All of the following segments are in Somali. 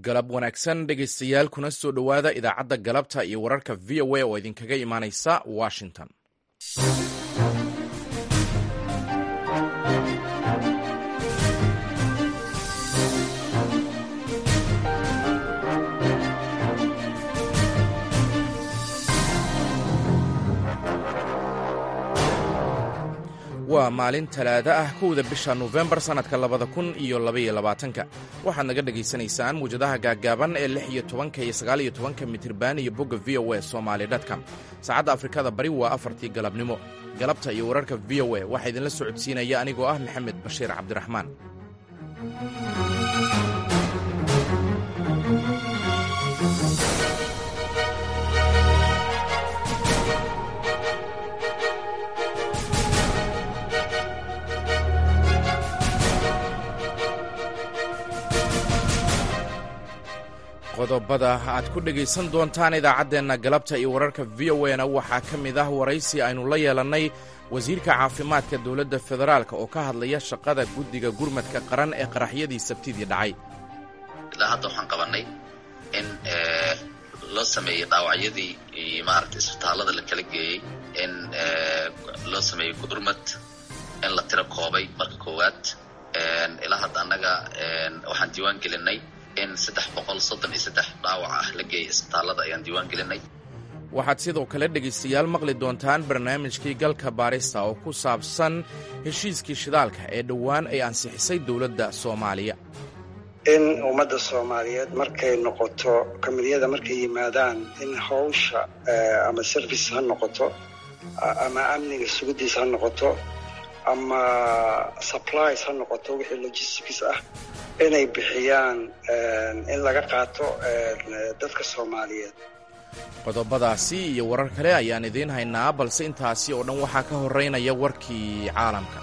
galab wanaagsan dhegaystayaal kuna soo dhowaada idaacadda galabta iyo wararka v o a oo idinkaga imaanaysa washington waa maalin talaado ah kowda bisha nofembar sannadka labada kun iyo labaiyo labaatanka waxaad naga dhegaysanaysaan muwjadaha gaaggaaban ee lix iyo tobanka iyo sagaal iyo tobanka mitirban iyo bogga v o a somaali dtcom saacadda afrikada bari waa afartii galabnimo galabta iyo wararka v o a waxaa idinla socodsiinaya anigoo ah maxamed bashiir cabdiraxmaan qodobada aad ku dhegaysan doontaan idaacaddeenna galabta iyo wararka v o a na waxaa ka mid ah waraysi aynu la yeelannay wasiirka caafimaadka dowladda federaalk oo ka hadlaya shaqada guddiga gurmadka qaran ee qaraxyadii sabtidii dhacay ilaa hadda waxaan qabannay in loo sameeyey dhaawacyadii maaragtay isbitaallada la kala geeyey in loo sameeyey gurmad in la tiro koobay marka koowaad ilaa hadda annaga waxaan diiwaan gelinay in saddex boqol soddon iyo saddex dhaawac ah la geeyay isbitaallada ayaan diiwaan gelinay waxaad sidoo kale dhegaystayaal maqli doontaan barnaamijkii galka baarista oo ku saabsan heshiiskii shidaalka ee dhowaan ay ansixisay dowladda soomaaliya in ummadda soomaaliyeed markay noqoto kamidiyada markay yimaadaan in hawsha ama service ha noqoto ama amniga sugidiis ha noqoto ama supplies ha noqoto wixii logistics ah inay bixiyaan in laga qaato dadka soomaaliyeed qodobadaasi iyo warar kale ayaan idiin haynaa balse intaasi oo dhan waxaa ka horeynaya warkii caalamka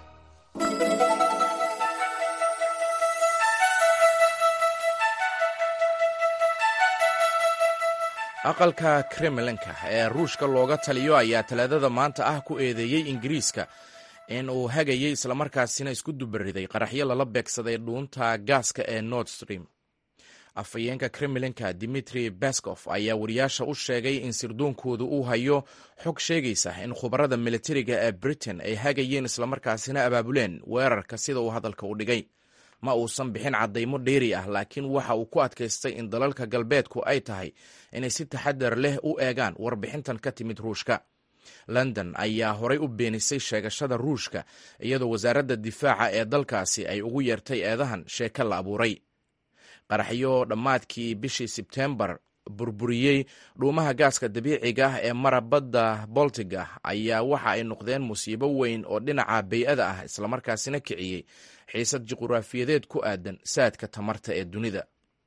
aqalka kremlinka ee ruushka looga taliyo ayaa talaadada maanta ah ku eedeeyey ingiriiska in uu hagayay islamarkaasina isku dubariday qaraxyo lala beegsaday dhuunta gaaska ee nord stream afhayeenka kremlinka dimitri baskof ayaa wariyaasha u sheegay in sirdoonkoodu uu hayo xog sheegaysa in khubarada militariga ee britain ay hagayeen islamarkaasina abaabuleen weerarka sida uu hadalka u dhigay ma uusan bixin caddaymo dheeri ah laakiin waxa uu ku adkaystay in dalalka galbeedku ay tahay inay si taxadar leh u eegaan warbixintan ka timid ruushka london ayaa horay u beenisay sheegashada ruushka iyadoo wasaaradda difaaca ee dalkaasi ay ugu yeertay eedahan sheeko la abuuray qaraxyo dhammaadkii bishii sebtembar burburiyey dhuumaha gaaska dabiiciga ah ee mara badda boltiga ayaa waxa ay noqdeen musiibo weyn oo dhinaca bay-ada ah islamarkaasina kiciyey xiisad juquraafiyadeed ku aadan saadka tamarta ee dunida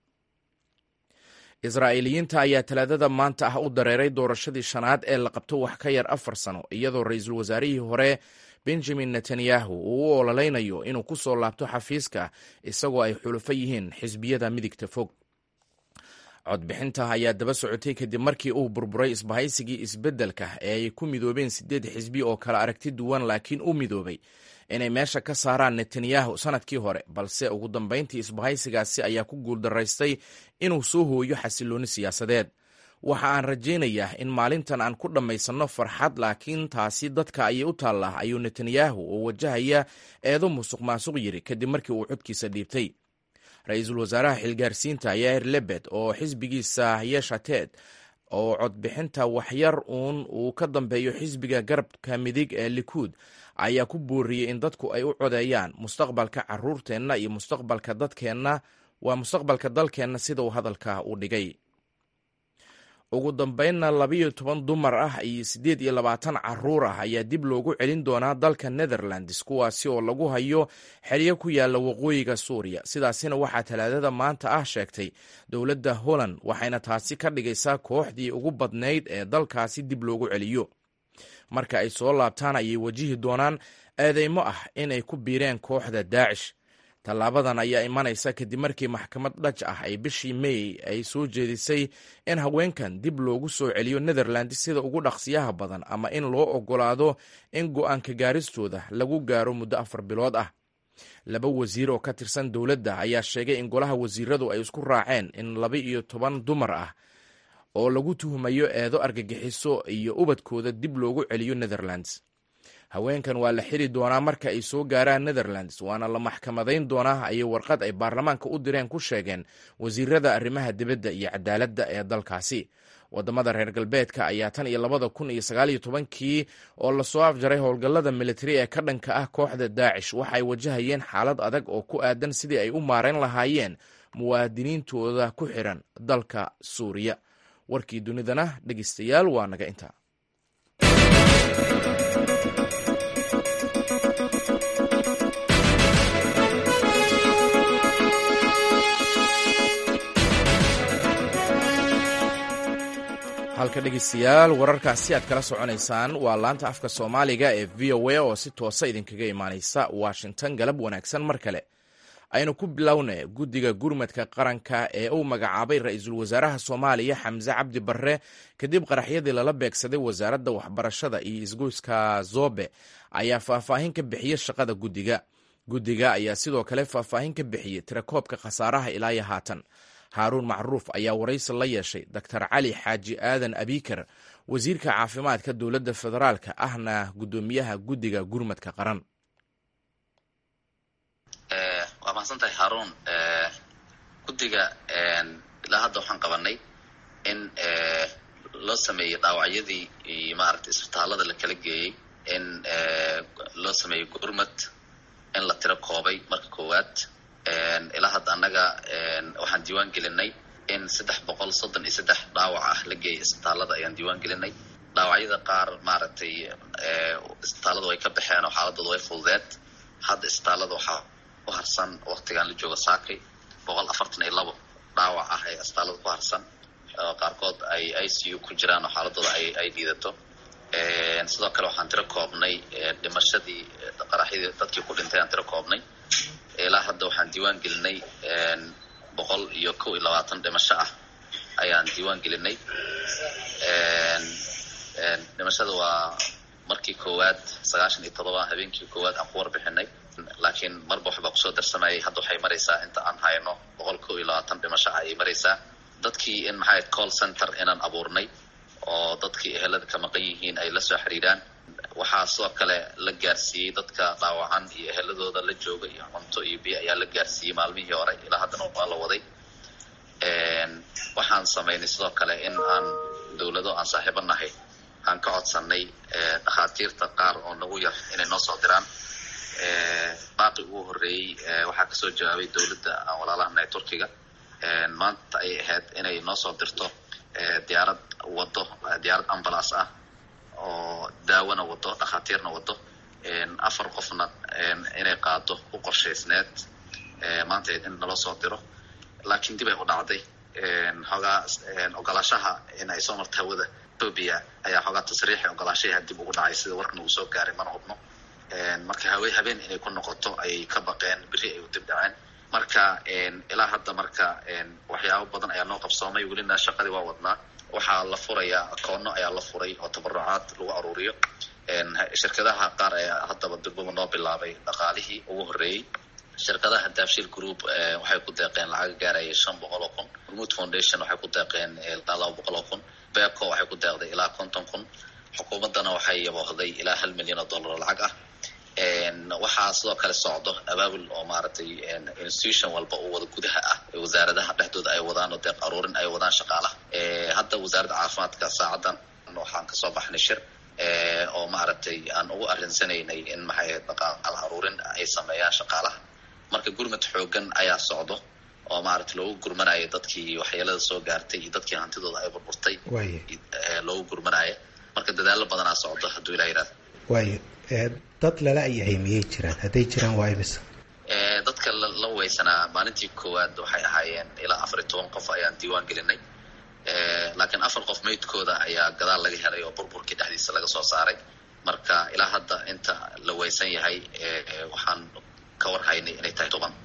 israa'iiliyiinta ayaa talaadada maanta ah u dareeray doorashadii shanaad ee la qabto wax ka yar afar sano iyadoo ra-iisul wasaarihii hore benjamin netanyahu uu u ololeynayo inuu ku soo laabto xafiiska isagoo ay xulufo yihiin xisbiyada midigta fog codbixinta ayaa daba socotay kadib markii uu burburay isbahaysigii isbeddelka ee ay ku midoobeen siddeed xisbi oo kala aragti duwan laakiin u midoobay inay meesha ka saaraan netanyahu sannadkii hore balse ugu dambayntii isbahaysigaasi ayaa ku guuldaraystay inuu soo hooyo xasillooni siyaasadeed waxa aan rajaynayaa in maalintan aan ku dhammaysanno farxad laakiin taasi dadka ayay u taallaa ayuu netanyahu oo wajahaya eedo musuq maasuq yiri kadib markii uu codkiisa dhiibtay ra-iisul wasaaraha xilgaarsiinta yair lebed oo xisbigiisa yeshated oo codbixinta waxyar uun uu ka dambeeyo xisbiga garabka midig ee likuud ayaa ku booriyey in dadku ay u codeeyaan mustaqbalka caruurteenna iyo mustaqbalka dadkeenna waa mustaqbalka dalkeenna sida uu hadalka u dhigay ugu dambeynna labayo toban dumar ah iyo siddeed iyo labaatan caruur ah ayaa dib loogu celin doonaa dalka netherlands kuwaasi oo lagu hayo xeryo ku yaalla waqooyiga suuriya sidaasina waxaa talaadada maanta ah sheegtay dowladda holland waxayna taasi ka dhigaysaa kooxdii ugu badnayd ee dalkaasi dib loogu celiyo marka ay soo laabtaan ayay wajihi doonaan eedeymo ah inay ku biireen kooxda daacish tallaabadan ayaa imanaysa kadib markii maxkamad dhaj ah ay bishii may ay soo jeedisay in haweenkan dib loogu soo celiyo netherland sida ugu dhaqsiyaha badan ama in loo ogolaado in go-aanka gaaristooda lagu gaaro muddo afar bilood ah laba wasiir oo ka tirsan dowladda ayaa sheegay in golaha wasiiradu ay isku raaceen in laba iyo toban dumar ah oo lagu tuhumayo eedo argagixiso iyo ubadkooda dib loogu celiyo netherlands haweenkan waa la xiri doonaa marka ay soo gaaraan netherlands waana la maxkamadayn doonaa ayay warqad ay baarlamaanka u direen ku sheegeen wasiirada arrimaha dibadda iyo cadaaladda ee dalkaasi wadamada reer galbeedka ayaa tan iyo labada kun iyo sagaaliyo tobankii oo lasoo afjaray howlgallada militari ee ka dhanka ah kooxda daacish waxay wajahayeen xaalad adag oo ku aadan sidii ay u maarayn lahaayeen muwaadiniintooda ku xiran dalka suuriya warkii dunidana dhegeystayaal waa naga intaa halka dhegeystayaal wararkaasi aad kala soconaysaan waa laanta afka soomaaliga ee v o a oo si toosa idinkaga imaaneysa washington galab wanaagsan mar kale aynu ku bilowna guddiga gurmadka qaranka ee uu magacaabay ra-iisul wasaaraha soomaaliya xamse cabdi barre kadib qaraxyadii lala beegsaday wasaaradda waxbarashada iyo isgoyska zobe ayaa faahfaahin ka bixiyey shaqada guddiga guddiga ayaa sidoo kale faahfaahin ka bixiyey tirakoobka khasaaraha ilaayo haatan haaruun macruuf ayaa waraysi la yeeshay doctor cali xaaji aadan abikar wasiirka caafimaadka dowladda federaalka ahna guddoomiyaha guddiga gurmadka qaran waa mahadsantahay haruun guddiga ilaa hadda waxaan qabanay in loo sameeyey dhaawacyadii iyo maaragtay isbitaalada la kala geeyey in loo sameeyey gurmad in la tiro koobay marka koowaad ilaa hadda annaga waxaan diiwaan gelinay in saddex boqol soddon iyo saddex dhaawac ah la geeyay isbitaalada ayaan diiwaan gelinay dhaawacyada qaar maaragtay isbitaaladu way ka baxeen oo xaaladooda way fududeed hadda isbitaalada waxaa ku harsan waktigan la joogo saakay boqol afartan iyo labo dhaawac ah ee isbitaalada ku harsan oo qaarkood ay i c u ku jiraan oo xaaladooda ay ay liidato sidoo kale waxaan tiro koobnay dhimashadii qaraxyadii dadkii ku dhintay aan tiro koobnay ilaa hadda waxaan diiwaan gelinay boqol iyo kow iyo labaatan dhimasho ah ayaan diiwaan gelinay dhimashada waa markii koowaad sagaashan iyo todoba habeenkii koowaad aan ku warbixinay laakiin marba waxbaa kusoo darsamayay hadda waxay maraysaa inta aan hayno boqol kow iyo labaatan dhimasho ah ayay maraysaa dadkii in maxay call center inaan abuurnay oo dadkii ehelada ka maqan yihiin ay la soo xiriiraan waxaa sidoo kale la gaarsiiyey dadka dhaawacan iyo eheladooda la jooga iyo cunto iyo biyo ayaa la gaarsiiyey maalmihii hore ilaa haddana waa la waday waxaan samaynay sidoo kale in aan dowlado aan saaxiibo nahay aan ka codsanay dhakhaatiirta qaar oo nagu yar inay noo soo diraan baaqi ugu horreeyey waxaa kasoo jawaabay dowladda aan walaalahanahay turkiga maanta ayay ahayd inay noo soo dirto diyaarad wado diyaarad ambulance ah oo daawona wado dhakhaatiirna wado afar qofna inay qaado u qorshaysneed maanta in naloo soo diro laakiin dib ay u dhacday xoogaa ogolaashaha in ay soo marto hawada ethoobia ayaa xoogaa tasriixi ogolaashaha dib ugu dhacay sida warkan uu soo gaaray mana hubno marka hawe habeen inay ku noqoto ayay ka baqeen beri ay u dib dhaceen marka ilaa hadda marka waxyaabo badan ayaa noo qabsoomay welina shaqadii waa wadnaa waxaa la furayaa akoono ayaa la furay oo tabarucaad lagu aruuriyo shirkadaha qaar ayaa haddaba durbaba noo bilaabay dhaqaalihii ugu horreeyey shirkadaha daafshil group waxay ku deeqeen lacag gaaraya shan boqol oo kun hormuud foundation waxay ku deeqeen ilaa laba boqol oo kun beco waxay ku deeqday ilaa konton kun xukuumaddana waxay yaboohday ilaa hal milyan oo dollar oo lacag ah waxaa sidoo kale socdo abaabul oo maaragtay institution walba oo wada gudaha ah wasaaradaha dhexdooda ay wadaan oo deeq aruurin ay wadaan shaqaalaha hadda wasaaradda caafimaadka saacadan waxaan kasoo baxnay shir oo maaragtay aan ugu arinsanaynay in maxay dhaqaal aruurin ay sameeyaan shaqaalaha marka gurmad xoogan ayaa socdo oo maaragtay loogu gurmanayo dadkii waxyeelada soo gaartay iyo dadkii hantidooda ay burburtay loogu gurmanayo marka dadaalo badanaa socdo hadduu ilah yihahdo waayo dad lala ayahay miyay jiraan hadday jiraan waa imisa dadka la weysanaa maalintii koowaad waxay ahaayeen ilaa afar iyo toban qof ayaan diiwaan gelinay laakiin afar qof meydkooda ayaa gadaal laga helay oo burburkii dhexdiisa laga soo saaray marka ilaa hadda inta la weysan yahay waxaan ka warhaynay inay tahay toban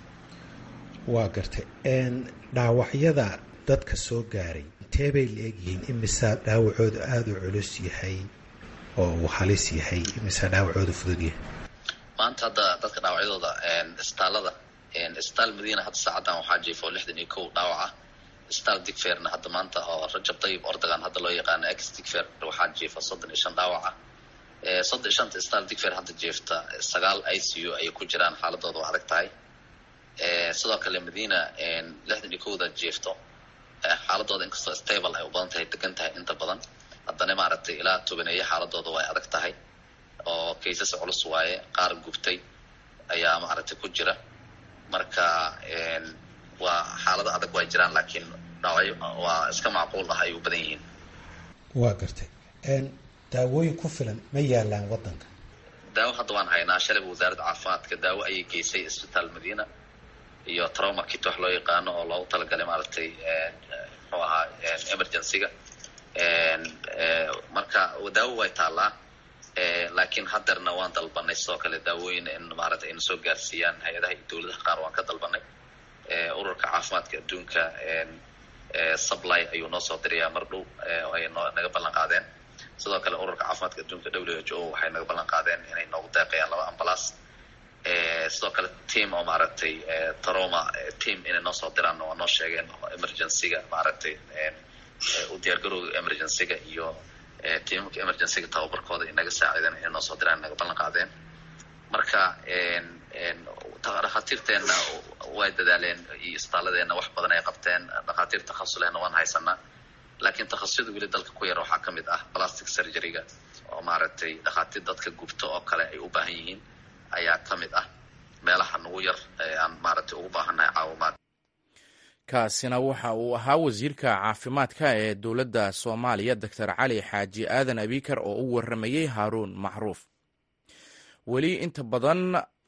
waa gartay dhaawacyada dadka soo gaaray intee bay la egyihiin imisaa dhaawacooda aada u culus yahay oo uu halis yahay imisaa dhaawacooda fudud yahay maanta hadda dadka dhaawacyadooda isbitaalada isbitaal madiina hadda saacaddan waxaa jiifo lixdan iyo kow dhaawac ah isbitaal digferna hadda maanta oo rajab dayib ordogan hadda loo yaqaano ex digfer waxaa jiifa soddon iyo shan dhaawac ah soddon iyo shanta isbitaal digfer hadda jiifta sagaal i c u ayay ku jiraan xaaladooda waa adag tahay sidoo kale madiina lixdan iyo kowda jiifto xaaladooda inkastoo stable ay u badan tahay degan tahay inta badan haddana maaragtay ilaa tobaneeye xaaladooda way adag tahay oo kaysas culus waaye qaar gubtay ayaa maaragtay ku jira marka waa xaalado adag way jiraan laakiin dhaawacyo waa iska macquul ah ay u badan yihiin waa gartay daawooyin ku filan ma yaalaan waddanka daawo hadda waan haynaa shalayba wasaaradda caafimaadka daawo ayay geysay isbitaal madiina iyo trauma kit wax loo yaqaano oo loogu talagalay maaragtay muxuu ahaa emergencyga marka daawo way taallaa laakiin hadeerna waan dalbanay sidoo kale daawooyin in maaragtay ayna soo gaarsiiyaan hay-adaha iyo dowladaha qaar waan ka dalbanay ururka caafimaadka adduunka supply ayuu noo soo dirayaa mar dhow oo ay noo naga ballan qaadeen sidoo kale ururka caafimaadka adduunka w h o waxay naga ballan qaadeen inay noogu deeqayaan laba ambalaas sidoo kale team oo maaragtay troma team inay noo soo diraan waa noo sheegeen emergencyga maaragtay u diyaargarowga emergencyga iyo tiimamka emergencyga tababarkooda inaga saaciideen inay noo soo diraan naga ballan qaadeen marka dhakhaatiirteenna way dadaaleen iyo isbitaaladeenna wax badan ay qabteen dhakhaatiir takhasulehna waan haysanaa laakiin takhasusada weli dalka ku yar waxaa ka mid ah plastic surgeryga oo maaragtay dhakhaatiir dadka gubto oo kale ay u baahan yihiin ayaa ka mid ah meelaha nagu yar aan maaragtay ugu baahannahay caawimaad kaasina waxa uu ahaa wasiirka caafimaadka ee dowladda soomaaliya doctor cali xaaji aadan abikar oo u waramayey haaruun macruuf weli inta badan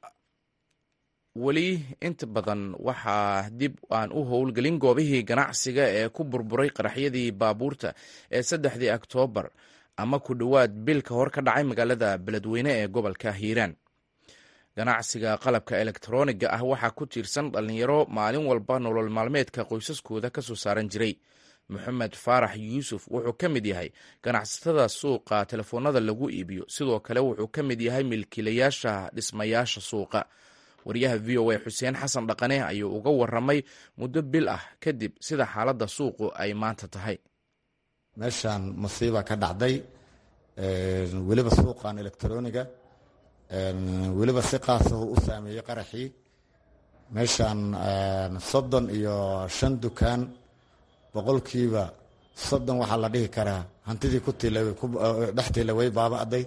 weli inta badan waxaa dib aan u howlgelin goobihii ganacsiga ee ku burburay qaraxyadii baabuurta ee saddexdii oktoobar ama ku dhowaad bil ka hor ka dhacay magaalada beledweyne ee gobolka hiiraan ganacsiga qalabka elektroniga ah waxaa ku tiirsan dhallinyaro maalin walba nolol maalmeedka qoysaskooda ka soo saaran jiray moxamed faarax yuusuf wuxuu ka mid yahay ganacsatada suuqa telefoonada lagu iibiyo sidoo kale wuxuu ka mid yahay milkiilayaasha dhismayaasha suuqa wariyaha v o a xuseen xasan dhaqane ayuu uga waramay muddo bil ah kadib sida xaaladda suuqu ay maanta tahay meeshaan masiiba ka dhacday weliba suuqan elektroniga weliba si qaasahu u saameeyey qaraxii meeshaan soddon iyo shan dukaan boqolkiiba soddon waxaa la dhihi karaa hantidii ku dhex tiila way baaba'day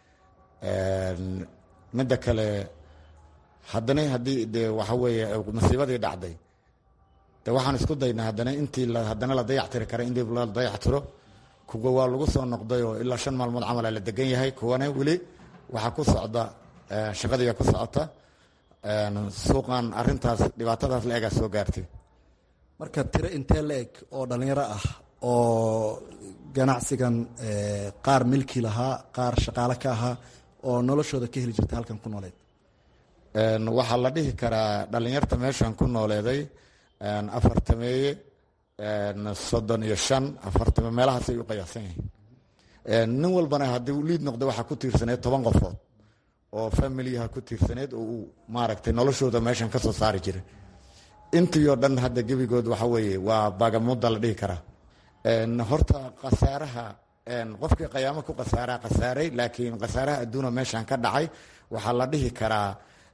midda kale haddana haddii de waxa weeye masiibadii dhacday de waxaan isku daynaa haddana intii haddana la dayactiri kara in dib la dayactiro kuwa waa lagu soo noqday oo ilaa shan maalmood camala la degan yahay kuwana weli waxaa ku socda shaqadiiya ku socota suuqan arintaas dhibaatadaas la egaa soo gaartay marka tiro intee la eg oo dhallinyaro ah oo ganacsigan qaar milki lahaa qaar shaqaale ka ahaa oo noloshooda ka heli jirta halkan ku nooleed waxaa la dhihi karaa dhallinyarta meeshan ku nooleeday afartameeye soddon iyo shan afartame meelahaasay u qiyaasan yihiin nin walbana haddii uu liid noqda waxaa ku tiirsaneed toban qofood oo familiyaha ku tiirsaneed oo uu maaragtay noloshooda meeshan ka soo saari jiray intii oo dhan hadda gebigood waxa weeye waa baagamuda la dhihi karaa horta khasaaraha qofkii qayaamo ku khasaaraa khasaaray laakiin khasaaraha adduuna meeshan ka dhacay waxaa la dhihi karaa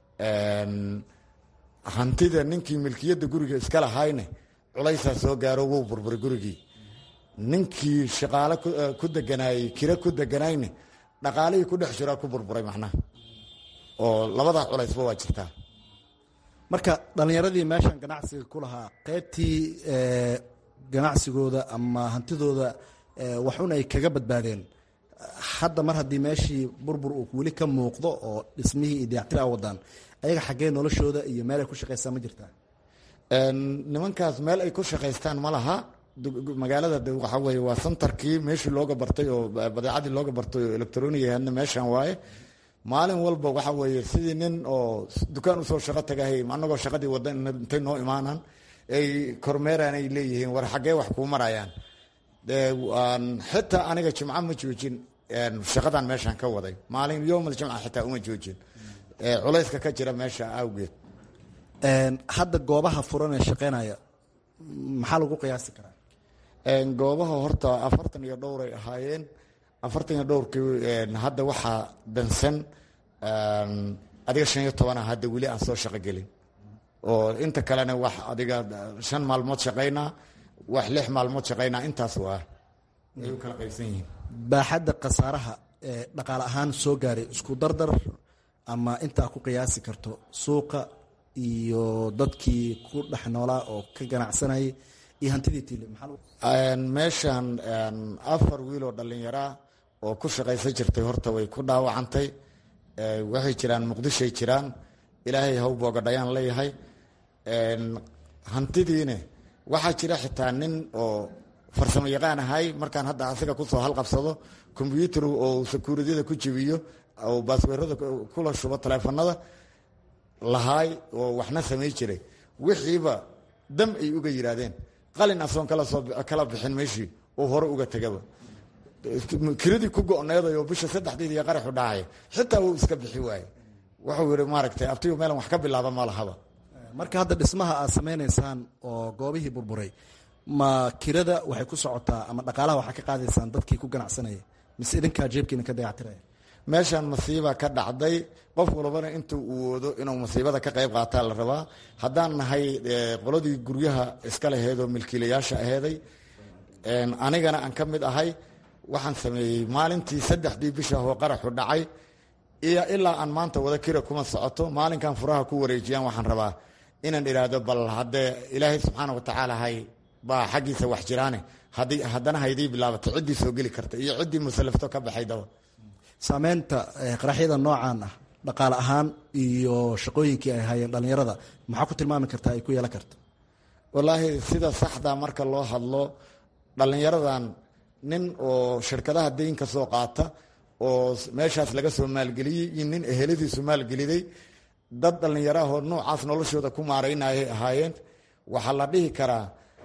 hantida ninkii milkiyadda guriga iska lahayne culaysaa soo gaaro wuu burburay gurigii ninkii shaqaale ku deganaayey kira ku deganayne dhaqaalihii ku dhex jiraa ku burburay macnaha oo labadaa culaysba waa jirtaa marka dhallinyaradii meeshan ganacsiga ku lahaa qaybtii ganacsigooda ama hantidooda waxun ay kaga badbaadeen hadda mar haddii meeshii burbur uu weli ka muuqdo oo dhismihii iyo dayactir a wadaan ayaga xaggee noloshooda iyo meel ay ku shaqaystaan ma jirtaa nimankaas meel ay ku shaqaystaan ma laha magaalada de waxaa weye waa santarkii meeshii looga bartay oo badeecadii looga bartay oo electroniga hadna meeshan waaye maalin walba waxa weeye sidii nin oo dukaan usoo shaqo tagahay anagoo shaqadii wada intay noo imaanaan ay kormeeraan ay leeyihiin war xaggee wax kuu marayaan de xitaa aniga jimco ma joojin shaqadan meeshan ka waday maalin yowmal jimca xitaa uma joojin culayska ka jira meesha awgeed hadda goobaha furan ee shaqeynaya maxaa lagu qiyaasi karaa goobaha horta afartan iyo dhowray ahaayeen afartan iyo dhowrkii hadda waxaa dansan adiga shan iyo tobana hadda weli aan soo shaqo gelin oo inta kalena wax adiga shan maalmood shaqaynaa wax lix maalmood shaqaynaa intaas waa ay u kala qaybsan yihiin baaxadda khasaaraha ee dhaqaale ahaan soo gaaray isku dardar ama intaa ku qiyaasi karto suuqa iyo dadkii ku dhex noolaa oo ka ganacsanayay iyo hantidii tiile meeshan afar wiil oo dhallinyaraa oo ku shaqaysan jirtay horta way ku dhaawacantay waxay jiraan muqdishoay jiraan ilaahay haw boogadhayaan leeyahay hantidiine waxaa jira xitaa nin oo farsamo yaqaan ahay markaan hadda asiga kusoo halqabsado kombyuutar oo sakuuradiyada ku jibiyo oo baasweerada kula shubo taleefanada lahaay oo waxna samay jiray wixiiba dam ay uga yidhaahdeen qalin asoon kala bixin meeshii oo hore uga tegaba kiradii ku go-needay oo bisha saddexdeed iyo qaraxu dhacay xitaa wuu iska bixi waaye wuxuu yihi maaragtay abtigu meelan wax ka bilaaba ma lahaba marka hadda dhismaha aad samaynaysaan oo goobihii burburay ma kirada waxay ku socotaa ama dhaqaalaha waxaa ka qaadaysaan dadkii ku ganacsanaya mise idinkaa jeebkiina ka dayactiraya meeshan masiiba ka dhacday qof walbana intuu uu woodo inuu masiibada ka qayb qaataa la rabaa haddaan nahay qoladii guryaha iska laheed oo milkiilayaasha aheeday anigana aan ka mid ahay waxaan sameeyey maalintii saddexdii bisha oo qaraxu dhacay iyo ilaa aan maanta wada kira kuma socoto maalinkan furaha ku wareejiyaan waxaan rabaa inaan idhaahdo bal haddee ilaahay subxaana watacaala hay baa xaggiisa wax jiraane haddana haydii bilaabato ciddii soo geli karta iyo ciddii musalafto ka baxaydaba saameynta qaraxyada noocan ah dhaqaale ahaan iyo shaqooyinkii ay hayeen dhallinyarada maxaa ku tilmaami kartaa ay ku yeelan karta wallaahi sida saxda marka loo hadlo dhallinyaradan nin oo shirkadaha deynka soo qaata oo meeshaas laga soo maalgeliyey iyo nin eheladiisu maalgeliday dad dhallinyarahoo noocaas noloshooda ku maaraynayay ahaayeen waxaa la dhihi karaa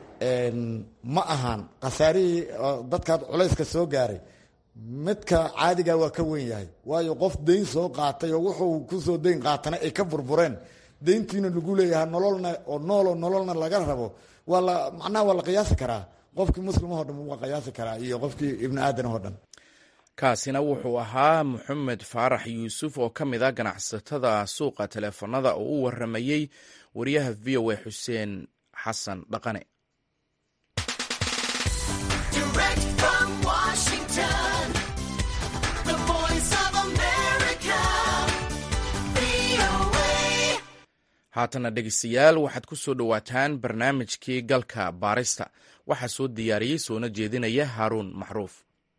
ma ahaan khasaarihii dadkaad culayska soo gaaray midka caadiga waa ka wen yahay waayo qof deyn soo qaatay oo wuxuu kusoo deyn qaatana ay ka burbureen deyntiina lagu leeyahay nololna oo nooloo nololna laga rabo waa la macnaha waa la qiyaasi karaa qofkii muslimahoo dhan waa qiyaasi karaa iyo qofkii ibni aadanahoo dhan kaasina wuxuu ahaa moxamed faarax yuusuf oo ka mid a ganacsatada suuqa teleefanada oo u waramayey wariyaha v o a xuseen xasan dhaqane haatana dhegeystayaal waxaad ku soo dhowaataan barnaamijkii galka baarista waxaa soo diyaariyey soona jeedinaya haaruun maxruuf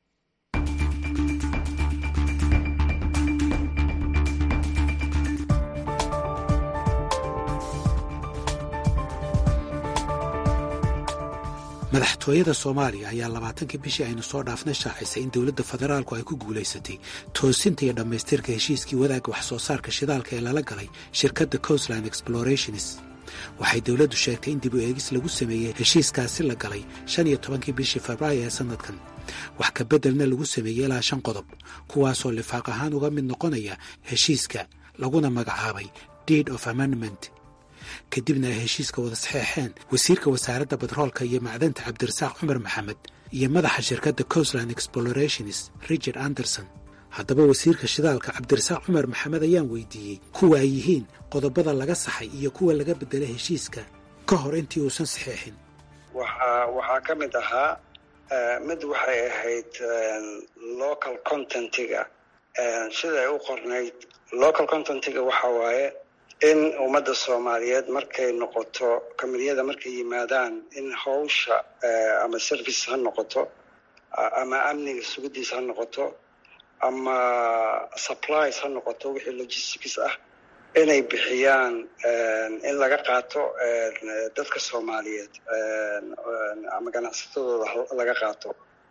madaxtooyada soomaaliya ayaa labaatankii bishii aynu soo dhaafna shaacisay in dowladda federaalku ay ku guulaysatay toosinta iyo dhammaystirka heshiiskii wadaagga wax soo saarka shidaalka ee lala galay shirkadda coastline explorations waxay dowladdu sheegtay in dib u eegis lagu sameeyey heshiiskaasi la galay shan iyo tobankii bishii febraayo ee sannadkan wax ka beddelna lagu sameeyey ilaa shan qodob kuwaasoo lifaaq ahaan uga mid noqonaya heshiiska laguna magacaabay deed of amendment kadibna ay heshiiska wada saxeexeen wasiirka wasaaradda batroolka iyo macdanta cabdirasaaq cumar maxamed iyo madaxa shirkadda coastline explorations richard anderson haddaba wasiirka shidaalka cabdirasaaq cumar maxamed ayaan weydiiyey kuwa ay yihiin qodobada laga saxay iyo kuwa laga beddelay heshiiska ka hor intii uusan saxeexin waxaa waxaa ka mid ahaa mid waxay ahayd local contentiga siday u qornayd local contentiga waxa waaye in ummadda soomaaliyeed markay noqoto kamidiyada markay yimaadaan in hawsha ama service ha noqoto ama amniga sugidiisa ha noqoto ama supplies ha noqoto wixii logistics ah inay bixiyaan in laga qaato dadka soomaaliyeed ama ganacsatadooda laga qaato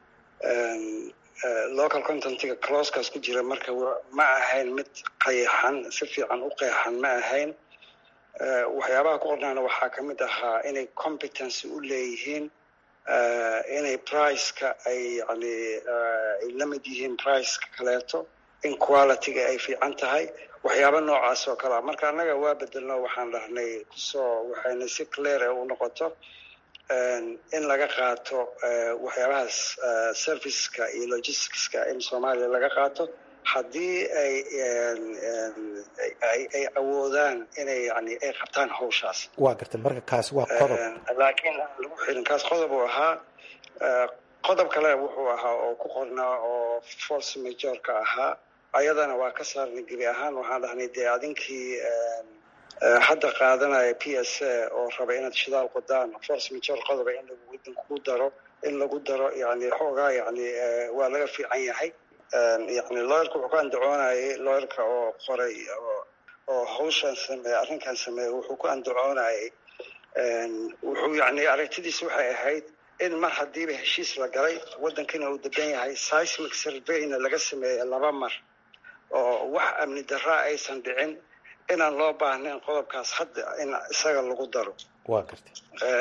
local contentiga closekaas ku jira marka ma ahayn mid qayaxan si fiican u qeexan ma ahayn waxyaabaha ku qornaana waxaa ka mid ahaa inay competency u leeyihiin inay priceka ay yani ay la mid yihiin priceka kaleeto in qualityga ay fiican tahay waxyaaba noocaas oo kale a marka annaga waa bedelno waxaan dhahnay kusoo waxayna si clear u noqoto in laga qaato waxyaabahaas serviceka iyo logisticska in soomaaliya laga qaato haddii ay ay awoodaan inay yani ay qabtaan hawshaas waa gartay marka kaas waa qodob laakiin aan lagu xirin kaas qodob uu ahaa qodob kale wuxuu ahaa oo ku qornaa oo force majorka ahaa ayadana waa ka saarnay gebi ahaan waxaan dhahnay dee adinkii hadda qaadanaya p s a oo raba inaad shidaal qodaan force major qodoba in lagu daro in lagu daro yani xoogaa yani waa laga fiican yahay yani looyarka wuxuu ku andacoonayay looyarka oo qoray oo hawshan sameeye arrinkan sameeye wuxuu ku andacoonayay wuxuu yani aragtidiis waxay ahayd in mar haddiiba heshiis la galay waddankina uu degan yahay seismic surveyna laga sameeye laba mar oo wax amni daraa aysan dhicin inaan loo baahnayn qodobkaas hadda in isaga lagu daro waa gartay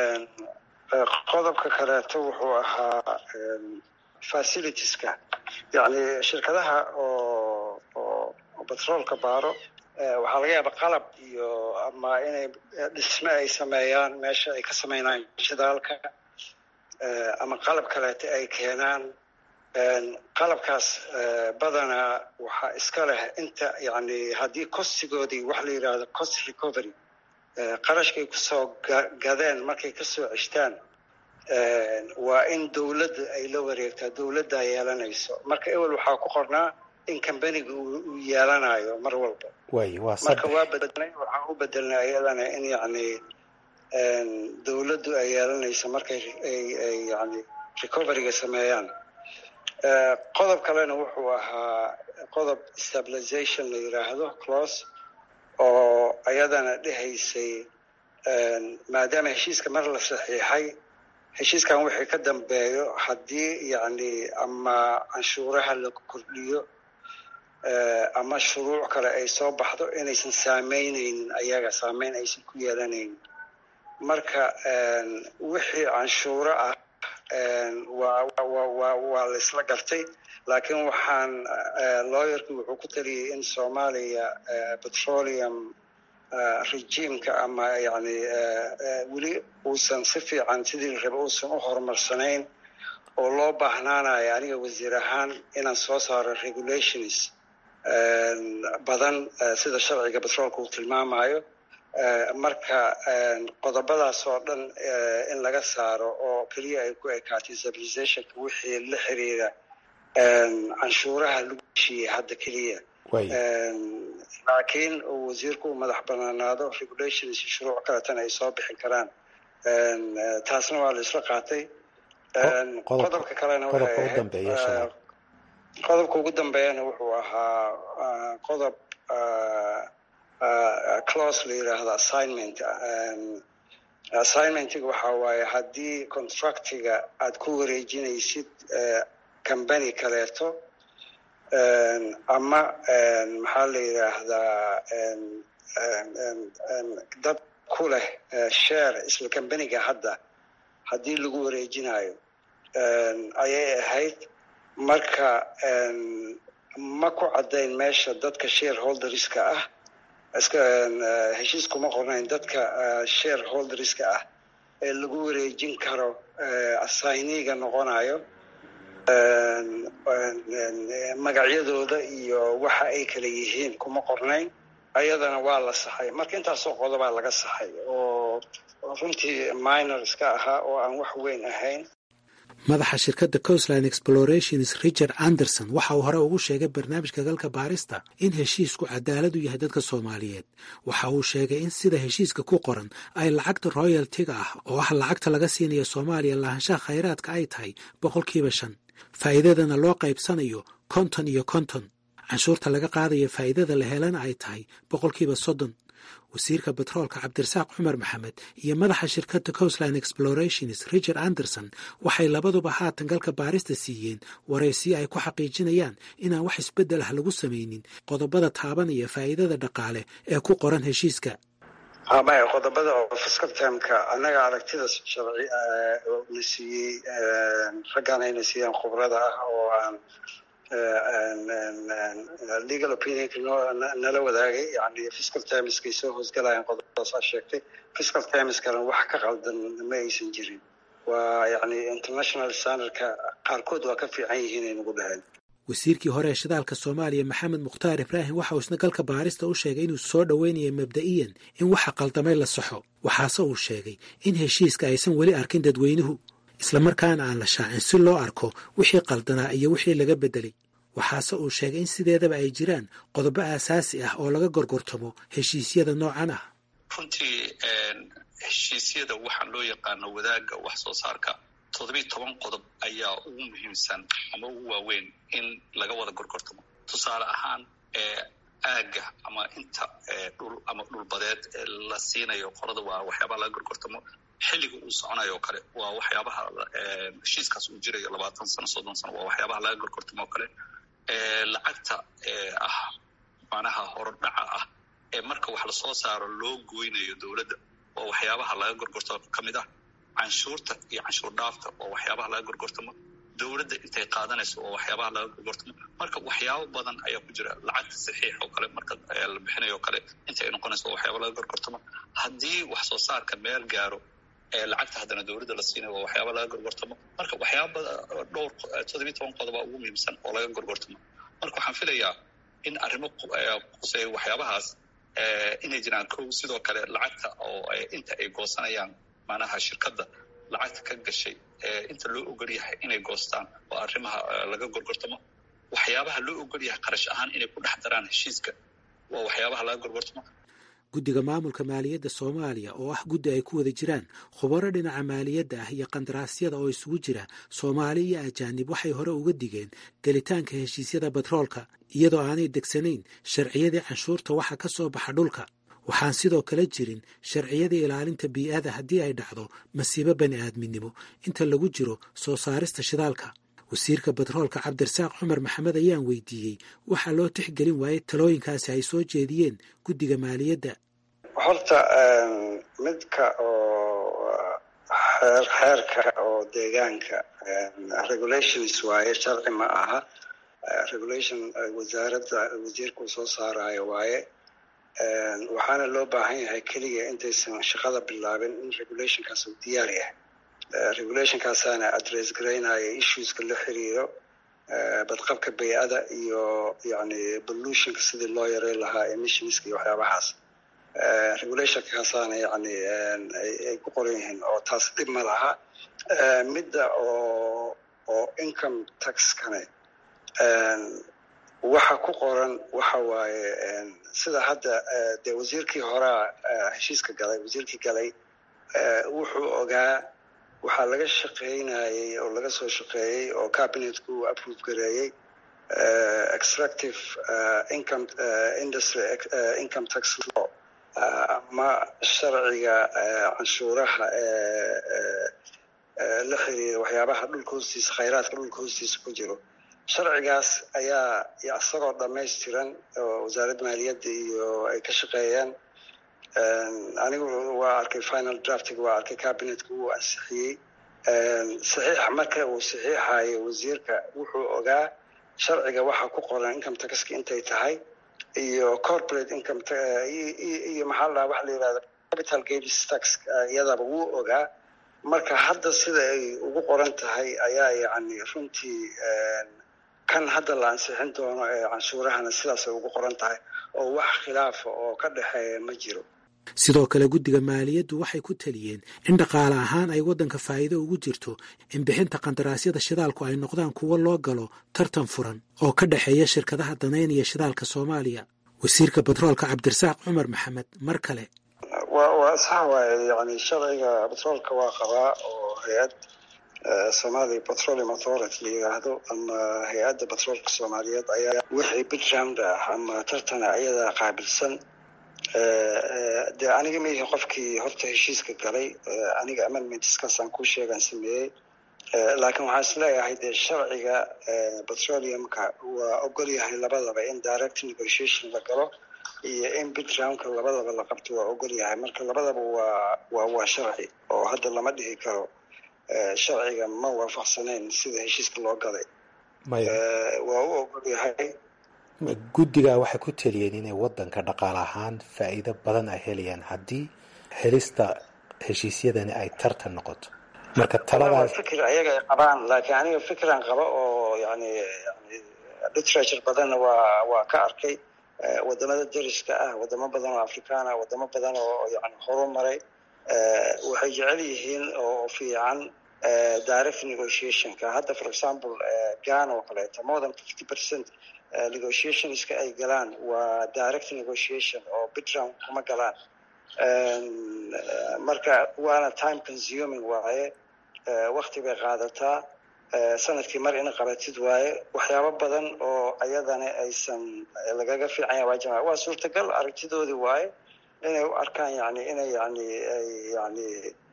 qodobka kaleeto wuxuu ahaa facilitieska yacni shirkadaha oo oo batroolka baaro waxaa laga yaaba qalab iyo ama inay dhisme ay sameeyaan meesha ay ka sameynayaan shidaalka ama qalab kaleeto ay keenaan qalabkaas badanaa waxaa iska leh inta yani haddii kostigoodii wax la yidhaahdo cost recovery qarashkay kusoo gadeen markay kasoo ceshtaan waa in dowladda ay la wareegtaa dowladdaa yeelanayso marka ewel waxaa ku qornaa in combaniga uu yeelanayo mar walba way waa marka waa bedelnay waxaan u bedelnay ayadana in yani dowladdu ay yeelanayso markay ay yani recoveryga sameeyaan qodob kalena wuxuu ahaa qodob stabilization la yidhaahdo close oo ayadana dhehaysay maadaama heshiiska mar la saxiixay heshiiskan wixii ka dambeeyo haddii yani ama canshuuraha la kordhiyo ama shuruuc kale ay soo baxdo inaysan saameyneynin ayaga saameyn aysan ku yeelanaynin marka wixii canshuuro ah waa la isla gartay laakiin waxaan looyarkii wuxuu ku taliyey in soomaaliya petroleum regimeka ama yani weli uusan si fiican sidii la raba uusan u horumarsanayn oo loo baahnaanayo aniga wasiir ahaan inaan soo saaro regulations badan sida sharciga petroolka uu tilmaamayo marka qodobadaas oo dhan in laga saaro oo keliya ay ku ekaatay stabilizationka wixii la xiriira canshuuraha lagu heshiiyey hadda keliya laakiin uu wasiirku u madax banaanaado regulations shuruuc kaletana ay soo bixin karaan taasna waa la isla qaatay qodobka kalena qodobka ugu dambeeyana wuxuu ahaa qodob close la yidhaahdo assignment assignmentiga waxaa waaye haddii contractiga aad ku wareejinaysid combany kaleeto ama maxaa la yidhaahdaa dad ku leh share isla combaniga hadda haddii lagu wareejinayo ayay ahayd marka ma ku caddayn meesha dadka shareholderska ah iska heshiis kuma qornayn dadka shareholderska ah ee lagu wareejin karo assigniga noqonayo magacyadooda iyo waxa ay kala yihiin kuma qornayn ayadana waa la saxay marka intaasoo qodobaa laga saxay oo runtii minor iska ahaa oo aan wax weyn ahayn madaxa shirkadda coastline explorations richard anderson waxa uu hore ugu sheegay barnaamijka galka baarista in heshiisku cadaalad u yahay dadka soomaaliyeed waxa uu sheegay in sida heshiiska ku qoran ay lacagta royaltiga ah oo ah lacagta laga siinaya soomaaliya lahaanshaha khayraadka ay tahay boqolkiiba shan faa'iidadana loo qaybsanayo konton iyo konton canshuurta laga qaadaya faa'iidada la helana ay tahay boqolkiiba soddon wasiirka betroolka cabdirasaaq cumar maxamed iyo madaxa shirkadda coastline explorations richard anderson waxay labaduba haatan galka baarista siiyeen waraysiyo ay ku xaqiijinayaan inaan wax isbeddel ah lagu samaynin qodobada taabanaya faa'iidada dhaqaale ee ku qoran heshiiska maya qodobada oo fiscal timeka annaga aragtida sharci na siiyey raggaan ayna siiyeen khubrada ah oo aan legal opinionka nala wadaagay yani fiscal timeskay soo hoosgalayaan qodobadaasaa sheegtay fiscal timeskana wax ka qaldan ma aysan jirin waa yani international standardka qaarkood waa ka fiican yihiin ay nagu dhaheen wasiirkii hore ee shidaalka soomaaliya maxamed mukhtaar ibraahim waxa uu isna galka baarista u sheegay inuu soo dhoweynaya mabda'iyan in waxa qaldamay la saxo waxaase uu sheegay in heshiiska aysan weli arkin dadweynuhu islamarkaana aan la shaacin si loo arko wixii qaldanaa iyo wixii laga beddelay waxaase uu sheegay in sideedaba ay jiraan qodobo aasaasi ah oo laga gorgortamo heshiisyada noocan ah runtii heshiisyada waxaa loo yaqaano wadaagga wax soo saarka toddobiiy toban qodob ayaa ugu muhiimsan ama ugu waaweyn in laga wada gorgortamo tusaale ahaan aagga ama inta dhul ama dhulbadeed la siinayo qolada waa waxyaabaha laga gorgortamo xilliga uu soconayo oo kale waa waxyaabaha heshiiskaas uu jirayo labaatan sano soddon sano waa waxyaabaha laga gorgortamo oo kale lacagta ah macnaha horodhaca ah ee marka wax lasoo saaro loo goynayo dowladda waa waxyaabaha laga gorgortamo ka mid ah canshuurta iyo canshuur dhaafta oo waxyaabaha laga gorgortamo dowladda intay qaadanayso oo waxyaabaha laga gorgortamo marka waxyaabo badan ayaa ku jira lacagta saxiix oo kale marka la bixinayo o kale inta ay noqonayso waa waxyaaba laga gorgortamo haddii wax soo saarka meel gaaro lacagta haddana dowladda la siinayo waa waxyaaba laga gorgortamo marka waxyaaba dhowr toddobiiy toban qodoba ugu muhiimsan oo laga gorgortamo marka waxaan filayaa in arrimo quseeya waxyaabahaas inay jiraan kow sidoo kale lacagta oo inta ay goosanayaan macnaha shirkadda lacagta ka gashay inta loo ogol yahay inay goostaan oo arrimaha laga gorgortamo waxyaabaha loo ogol yahay qarash ahaan inay ku dhex daraan heshiiska waa waxyaabaha laga gorgortamo guddiga maamulka maaliyadda soomaaliya oo ah guddi ay ku wada jiraan khubaro dhinaca maaliyadda ah iyo qandaraasyada oo isugu jira soomaali iyo ajaanib waxay hore uga digeen gelitaanka heshiisyada batroolka iyadoo aanay degsanayn sharciyadii canshuurta waxa ka soo baxa dhulka waxaan sidoo kale jirin sharciyadii ilaalinta bii'ada haddii ay dhacdo masiibo bani aadminimo inta lagu jiro soo saarista shidaalka wasiirka batroolka cabdirasaaq cumar maxamed ayaan weydiiyey waxaa loo tixgelin waayey talooyinkaasi ay soo jeediyeen guddiga maaliyadda horta midka oo xeer xeerka oo deegaanka regulations waaye sharci ma aha regulation wasaaradda wasiirka uu soo saarayo waaye waxaana loo baahan yahay keliya intaysan shaqada bilaabin in regulationkaas uu diyaar yahay regulationkaasaana address garaynaya issueska la xiriiro badqabka bay-ada iyo yani pollutionka sidii loo yareyn lahaa emissionska iyo waxyaabahaas regulationkaasaana yani ay ku qoran yihiin oo taas dhib ma laha midda oo oo income taxkane waxa ku qoran waxa waaye sida hadda dee wasiirkii horea heshiiska galay wasiirkii galay wuxuu ogaa waxaa laga shaqeynayey oo laga soo shaqeeyey oo cabinetku uu approve gareeyey extractive income industry income tax law ama sharciga canshuuraha la xiriira waxyaabaha dhulka hoostiisa khayraadka dhulka hoostiisa ku jiro sharcigaas ayaa isagoo dhamaystiran oo wasaaradda maaliyadda iyo ay ka shaqeeyeen anigu waa arkay final draftiga waa arkay cabinetka wuu ansixiyey saxiixa marka uu saxiixayo wasiirka wuxuu ogaa sharciga waxaa ku qoran income taxka intay tahay iyo corporate income iyo maxaa la dhaha waxa la yihahda capital gains tax iyadaba wuu ogaa marka hadda sida ay ugu qoran tahay ayaa yani runtii kan hadda la ansixin doono ee canshuurahana sidaasay ugu qoran tahay oo wax khilaafa oo ka dhexeeya ma jiro sidoo kale guddiga maaliyaddu waxay ku taliyeen in dhaqaale ahaan ay waddanka faa'iido ugu jirto in bixinta qandaraasyada shidaalku ay noqdaan kuwo loo galo tartan furan oo ka dhexeeya shirkadaha danaynaya shidaalka soomaaliya wasiirka batroolka cabdirasaaq cumar maxamed mar kale waa sax waaye yani sharciga batroolka waa qabaa oo hay-ad somalia petroleum authority la yidhaahdo ama hay-adda batroolka soomaaliyeed ayaa wixii biground ah ama tartana iyadaa qaabilsan dee aniga maihi qofkii horta heshiiska galay aniga amendmentskaasaan kuu sheegaan sameeyey laakiin waxaan isleeyahay dee sharciga petroleumka waa ogol yahay labadaba in direct negotiation la galo iyo in bigroundka labadaba la qabto waa ogol yahay marka labadaba waa waa waa sharci oo hadda lama dhihi karo sharciga ma waafaqsanayn sida heshiiska loo galay waa u ogol yahay guddigaa waxay ku teliyeen inay wadanka dhaqaale ahaan faa'iido badan ay helayaan haddii helista heshiisyadani ay tartan noqoto marka taladaas fikir ayaga ay qabaan laakiin aniga fikran qaba oo yani yani literature badanna waa waa ka arkay wadamada dariska ah wadamo badan oo afrikaan ah wadamo badan oo yani horumaray waxay jecel yihiin oo fiican direct negotiationka hadda for example ghana oo kaleeto more than fifty percent negotiationska ay galaan waa direct negotiation oo bitround kuma galaan marka waana time consuming waaye wakti bay qaadataa sanadkii mar ina qabatid waaye waxyaabo badan oo ayadana aysan lagaga fiicanya waa jama waa suurtagal aragtidoodii waaye inay u arkaan yani inay yani yani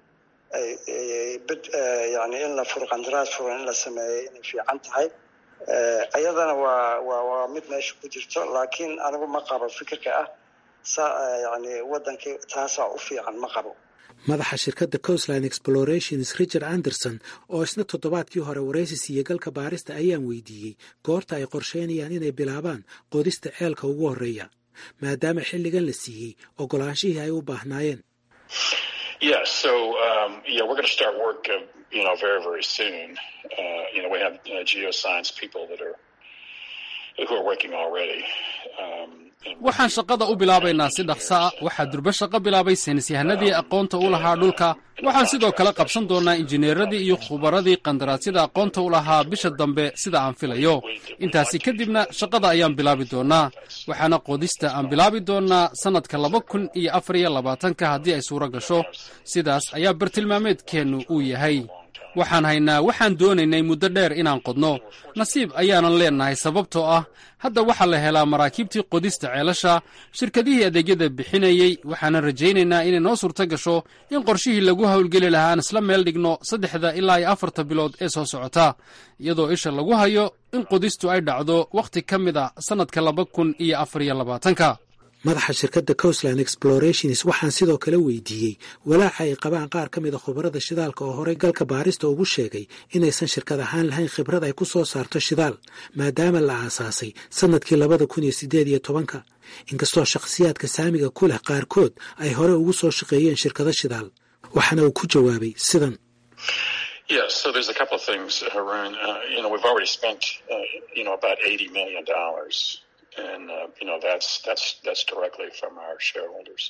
yani in la furo qandaraas furan in la sameeyo inay fiican tahay ayadana waa waa waa mid meesha ku jirto laakiin anigu ma qabo fikirka ah sa yani wadankii taasaa u fiican ma qabo madaxa shirkadda coastline explorations richard anderson oo isna toddobaadkii hore waraysi siiye galka baarista ayaan weydiiyey goorta ay qorsheynayaan inay bilaabaan qodista ceelka ugu horreeya maadaama xilligan la siiyey ogolaanshihii ay u baahnaayeen Yeah, so um, yeah, we're going to start work, uh, you know, very very soon. Uh, you know, we have uh, geoscience people that are who are working already. Um, waxaan shaqada u bilaabaynaa si dhaqso ah waxaa durbo shaqo bilaabay saynisyahanadii aqoonta u lahaa dhulka waxaan sidoo kale qabsan doonnaa injineeradii iyo khubaradii qandaraasyada aqoonta u lahaa bisha dambe sida aan filayo intaasi kadibna shaqada ayaan bilaabi doonnaa waxaana qodista aan bilaabi doonnaa sannadka laba kun iyo afar iyo labaatanka haddii ay suuro gasho sidaas ayaa bartilmaameedkeennu uu yahay waxaan haynaa waxaan doonaynay muddo dheer inaan qodno nasiib ayaanan leennahay sababtoo ah hadda waxaa la helaa maraakiibtii qodista ceelasha shirkadihii adeegyada bixinayey waxaanan rajaynaynaa inay noo suurto gasho in qorshihii lagu howlgeli lahaa aan isla meel dhigno saddexda ilaa iyo afarta bilood ee soo socota iyadoo isha lagu hayo in qodistu ay dhacdo wakhti ka mid a sannadka laba kun iyo afar iyo labaatanka madaxa shirkadda coastline explorations waxaan sidoo kale weydiiyey walaaca ay qabaan qaar ka mida khubarada shidaalka oo horey galka baarista ugu sheegay inaysan shirkad ahaan lahayn khibrad ay ku soo saarto shidaal maadaama la aasaasay sannadkii labada kun iyo siddeed iyo tobanka inkastoo shakhsiyaadka saamiga ku leh qaarkood ay hore ugu soo shaqeeyeen shirkado shidaal waxaana uu ku jawaabay sidan Yeah, so there's a couple of things, Haroon. Uh, you know, we've already spent, uh, you know, about eighty million dollars and uh, you know that's that's that's directly from our shareholders.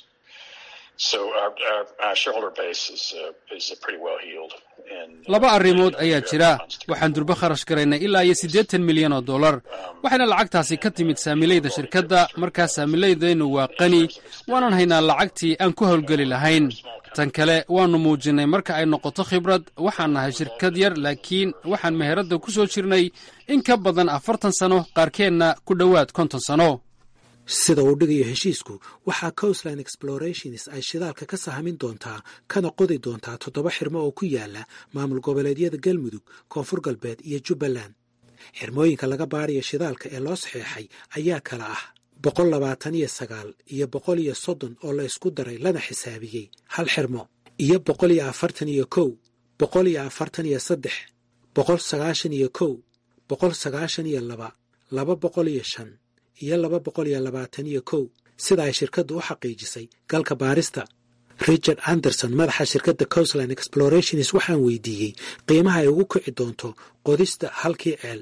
So our, our, our shareholder base is uh, is pretty well healed. And, laba arrimood ayaa jira waxaan durbo kharash garaynay ilaa iyo siddeetan milyan oo dollar waxayna lacagtaasi ka timid saamilayda shirkadda markaa saamilaydaynu waa qani waanan haynaa lacagtii aan ku howlgeli lahayn tan kale waannu muujinnay marka ay noqoto khibrad waxaan nahay shirkad yar laakiin waxaan meheradda ku soo jirnay in ka badan afartan sano qaarkeenna ku dhowaad konton sano sida uu dhigayo heshiisku waxaa coastline explorations ay shidaalka ka sahamin doontaa kana qodi doontaa toddoba xirmo oo ku yaala maamul goboleedyada galmudug koonfur galbeed iyo jubbaland xirmooyinka laga baarayo shidaalka ee loo saxeexay ayaa kala ah boqol labaatan iyo sagaal iyo boqol iyo soddon oo la isku daray lana xisaabiyey hal xirmo iyo boqol iyo afartan iyo kow boqol iyo afartan iyo saddex boqol sagaashan iyo kow boqol sagaashan iyo laba laba boqol iyo shan iyo laba boqol iyo labaatan iyo kow sida ay shirkaddu u xaqiijisay galka baarista richard anderson madaxa shirkadda coastline explorations waxaan weydiiyey qiimaha ay ugu kici doonto qodista halkii ceel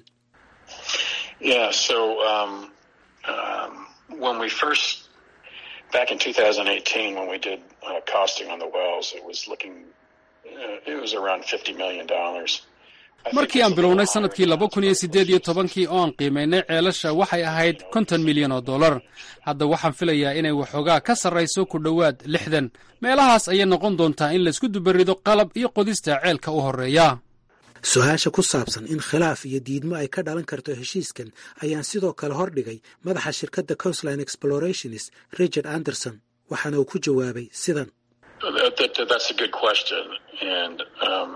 Yeah, so um, um, when we first back in 2018 when we did uh, costing on the wells, it was looking uh, it was around 50 million dollars. markii aan bilownay sannadkii laba kun iyo siddeed iyo tobankii oo aan qiimaynay ceelasha waxay ahayd konton milyan oo dollar hadda waxaan filayaa inay waxoogaa ka sarrayso ku dhowaad lixdan meelahaas ayay noqon doontaa in laysku dubarido qalab iyo qodista ceelka u horreeya su-aasha ku saabsan in khilaaf iyo diidmo ay ka dhalan karto heshiiskan ayaan sidoo kale hordhigay madaxa shirkadda coastline explorations richard anderson waxaana uu ku jawaabay sidan That's a good question, and um,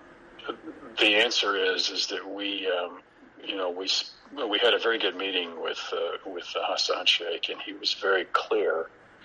the answer is is that we, um, you know, we we had a very good meeting with uh, with uh, Hassan Sheikh, and he was very clear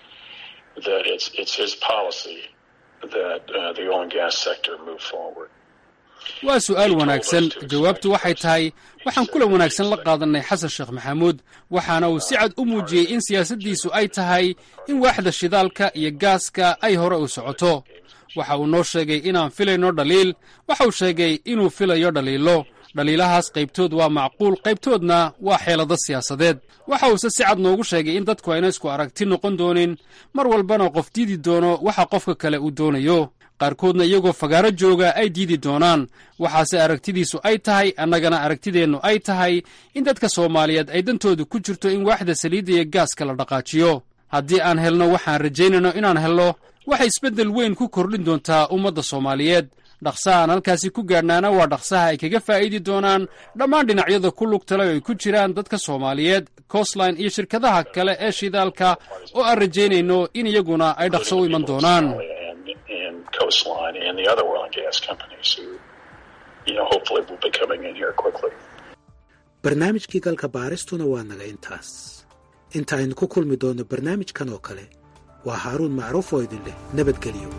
that it's it's his policy that uh, the oil and gas sector move forward. waa su'aal wanaagsan jawaabtu waxay tahay waxaan kulan wanaagsan la qaadannay xasan sheekh maxamuud waxaana uu si cad u muujiyey in siyaasaddiisu ay tahay in waaxda shidaalka iyo gaaska ay hore u socoto waxa uu noo sheegay inaan filayno dhaliil waxa uu sheegay inuu filayo dhaliilo dhaliilahaas qaybtood waa macquul qaybtoodna waa xeelado siyaasadeed waxa uuse si cad noogu sheegay in dadku ayna isku aragti noqon doonin mar walbana qof diidi doono waxa qofka kale uu doonayo qaarkoodna iyagoo fagaaro jooga ay diidi doonaan waxaase aragtidiisu ay tahay annagana aragtideennu ay tahay in dadka soomaaliyeed ay dantoodu ku jirto in waaxda saliidda iyo gaaska la dhaqaajiyo haddii aan helno waxaan rajaynayno inaan helno waxay isbeddel weyn ku kordhin doontaa ummadda soomaaliyeed dhaqsaha aan halkaasi ku gaadhnaana waa dhaqsaha ay kaga faa'iidi doonaan dhammaan dhinacyada ku lugtala oo ay ku jiraan dadka soomaaliyeed coastline iyo shirkadaha kale ee shidaalka oo aan rajaynayno in iyaguna ay dhaqso u iman doonaan coastline and the other oil and gas companies who, you know, hopefully will be coming in here quickly. barnaamijkii galka baaristuna waa naga intaas inta aynu ku kulmi doonno barnaamijkan oo kale waa haaruun macruuf oo idin leh nabadgelyo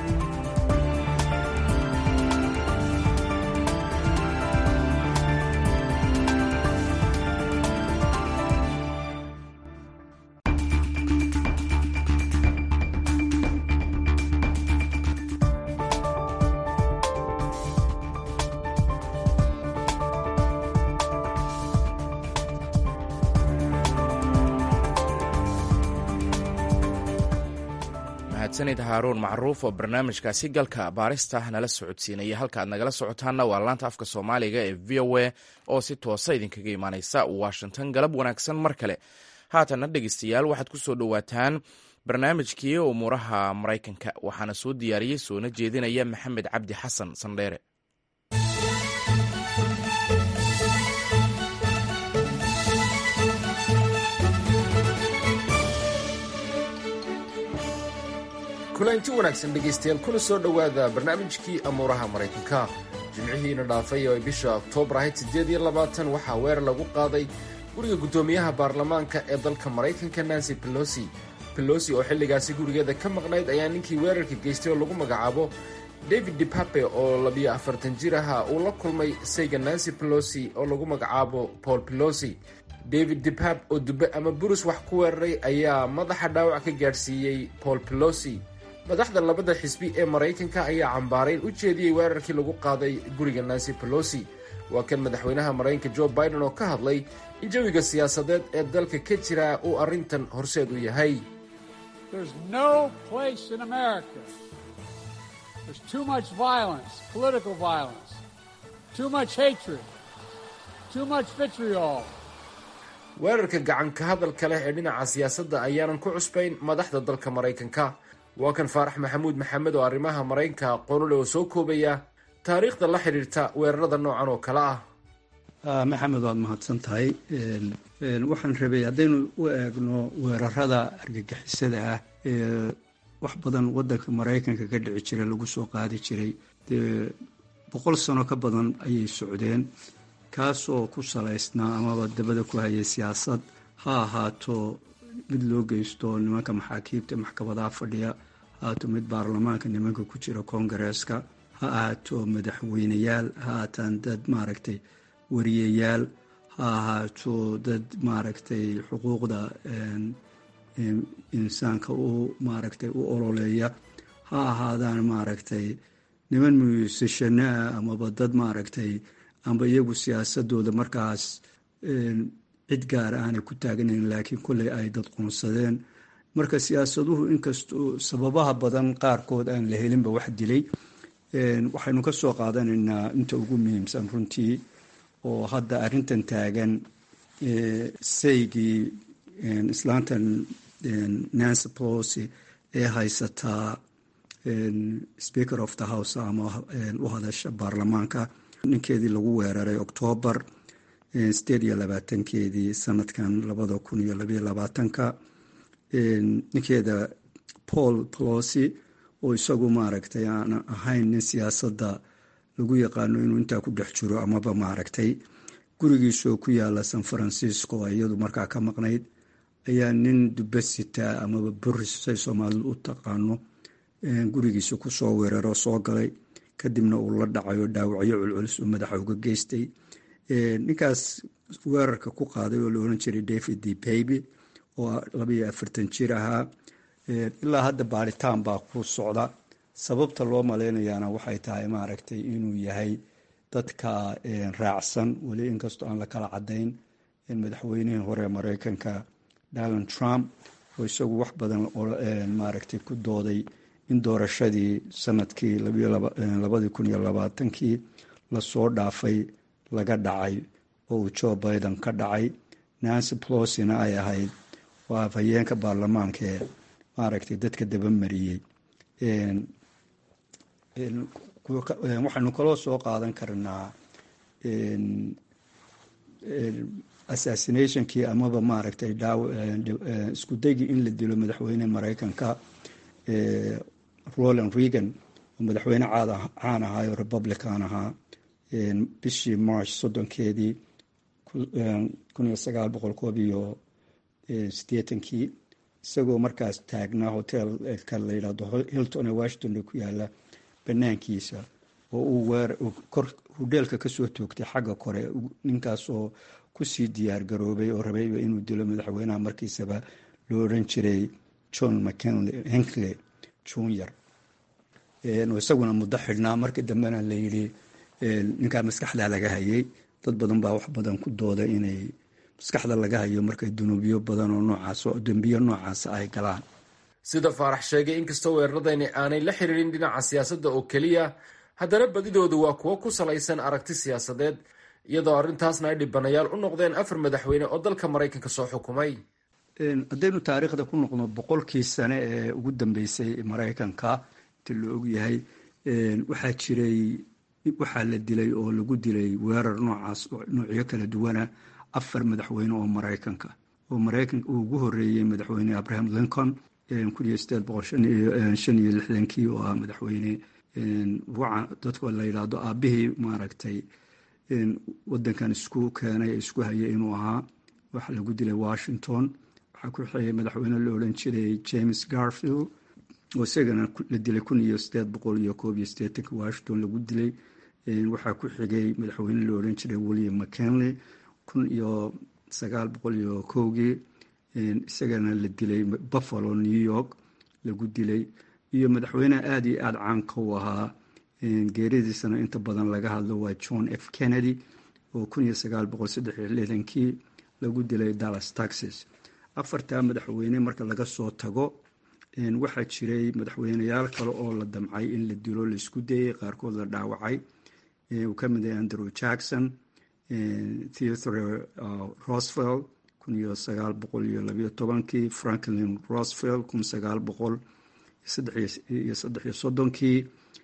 mahadsanid haaruun macruuf oo barnaamijkaasi galka baarista nala socodsiinaya halka aad nagala socotaanna waa laanta afka soomaaliga ee v o a oo si toosa idinkaga imaaneysa washington galab wanaagsan mar kale haatanna dhegeystayaal waxaad ku soo dhowaataan barnaamijkii umuuraha maraykanka waxaana soo diyaariyey soona jeedinaya maxamed cabdi xasan sandheere kulanti wanaagsan dhegaystayaal kuna soo dhowaada barnaamijkii amuuraha maraykanka jimcihiina dhaafay oo ay bisha oktoobar ahayd siddeed iyo labaatan waxaa weerar lagu qaaday guriga guddoomiyaha baarlamaanka ee dalka maraykanka nancy pelosi pelosi oo xilligaasi gurigeeda ka maqnayd ayaa ninkii weerarka geystay oo lagu magacaabo david depape oo labiyo afartan jir aha uu la kulmay sayga nancy pelosi oo lagu magacaabo paul pelosi david depap oo dube ama burus wax ku weeraray ayaa madaxa dhaawac ka gaadhsiiyey paul pelosi madaxda labada xisbi ee maraykanka ayaa cambaarayn u jeediyey weerarkii lagu qaaday guriga nancy pelosi waa kan madaxweynaha maraykanka jo biden oo ka hadlay in jawiga siyaasadeed ee dalka ka jira uu arrintan horseed u yahay weerarka gacanka hadalka leh ee dhinaca siyaasadda ayaanan ku cusbayn madaxda dalka maraykanka waa kan faarax maxamuud maxamed oo arrimaha maraykanka aqoonule oo soo koobaya taariikhda la xidhiirta weerarada noocan oo kale ah maxamed waad mahadsan tahay waxaan rabay haddaynu u eegno weerarada argagixisada ah ee wax badan wadanka maraykanka ka dhici jiray lagu soo qaadi jiray dee boqol sano ka badan ayay socdeen kaasoo ku salaysnaa amaba dabada ku hayay siyaasad ha ahaato mid loo geysto nimanka maxaakiibta maxkamadaha fadhiya ha ahaato mid baarlamaanka nimanka ku jira koongareeska ha ahaato madaxweyneyaal ha ahaataan dad maaragtay wariyayaal ha ahaato dad maaragtay xuquuqda insaanka u maaragtay u ololeeya ha ahaadaan maaragtay niman muusashano ah amaba dad maaragtay amba iyagu siyaasadooda markaas cid gaara aanay ku taaganayn laakiin kolley ay dad qoonsadeen marka siyaasaduhu inkastoo sababaha badan qaarkood aan la helinba wax dilay waxaynu ka soo qaadanaynaa inta ugu muhiimsan runtii oo hadda arrintan taagan saygii islaantan nancy pelosi ee haysataa speaker of the house ama u hadasha baarlamaanka ninkeedii lagu weeraray octoobar sideed iyo labaatankeedii sanadkan labada kun iyo labayo labaatanka ninkeeda paul pelosi oo isagu maaragtay aan ahayn nin siyaasadda lagu yaqaano inuu intaa ku dhex jiro amaba maaragtay gurigiisoo ku yaala san francisco iyadu markaa ka maqnayd ayaa nin dubasita amaba boris say soomaalidu u taqaano gurigiisa kusoo weeraro soo galay kadibna uu la dhacay oo dhaawacyo culculus uu madaxa uga geystay ninkaas weerarka ku qaaday oo la oran jiray david d baby oo labaiyo afartan jir ahaa ilaa hadda baaritaan baa ku socda sababta loo maleynayaana waxay tahay maaragtay inuu yahay dadka raacsan weli inkastoo aan la kala cadayn madaxweynihii hore mareykanka donald trump oo isagu wax badan maaragtay ku dooday in doorashadii sanadkii labadii kun iyo labaatankii lasoo dhaafay laga dhacay oo uu joe biden ka dhacay nancy plosina ay ahayd waa afhayeenka baarlamaanka ee maaragtay dadka dabamariyey waxaynu kaloo soo qaadan karnaa assassinationkii amaba maaragtay isku daygii in la dilo madaxweyne mareykanka roland reagan oo madaxweyne caan ahaa oo republican ahaa bishii march soddonkeedii kun iyo sagaal boqol koob iyo sideetankii isagoo markaas taagnaa hotelka la yidhahdo hilton ee washington ku yaala banaankiisa oo uu kor hudheelka kasoo toogtay xagga kore ninkaasoo kusii diyaar garoobay oo rabayba inuu dilo madaxweynaha markiisaba loo oran jiray john mckinley henkley junior isaguna muddo xidhnaa markii dambena layidhi ninkaa maskaxda laga hayay dad badan baa wax badan ku dooda inay maskaxda laga hayo markay dunuubyo badan oo noocaas dembiyo noocaasa ay galaan sida faarax sheegay inkastoo weeraradani aanay la xiriirin dhinaca siyaasadda oo keliya haddana badidoodu waa kuwo ku salaysan aragti siyaasadeed iyadoo arrintaasna ay dhibanayaal u noqdeen afar madaxweyne oo dalka maraykanka soo xukumay haddaynu taariikhda ku noqno boqolkii sane ee ugu dambeysay maraykanka inta la ogyahay waxaa jiray waxaa la dilay oo lagu dilay weerar noocaas noocyo kala duwana afar madaxweyne oo maraykanka oo maraykanka uu ugu horeeyey madaxweyne abraham lincoln kun iyo sideed boqol shan iyo lixdankii oo ah madaxweyne dadka la yidhaahdo aabihii maaragtay wadankan isku keenay isku hayay inuu ahaa waxa lagu dilay washington waxaa ku xigay madaxweyne la odhan jiray james garfield oo isagana la dilay kun iyo sideed boqol iyo koob iyo sideetanki washington lagu dilay waxaa ku xigay madaxweyne la odhan jiray william mckinley kun iyo sagaal boqol iyo kowgii isagana la dilay buffalo new york lagu dilay iyo madaxweyneha aada iyo aada caanka u ahaa geeridiisana inta badan laga hadlo waa john f kennedy oo kun iyo sagaal boqol saddex iyo lixdankii lagu dilay dallas texas afartaa madaxweyne marka laga soo tago waxaa jiray madaxweyneyaal kale oo la damcay in la dilo laisku dayay qaarkood la dhaawacay uu ka mid yahay andrew jackson theodore rosevelt kun iyo sagaal boqol iyo labayo tobankii franklin rosevelt kun sagaal boqol iyo saddex iyo soddonkii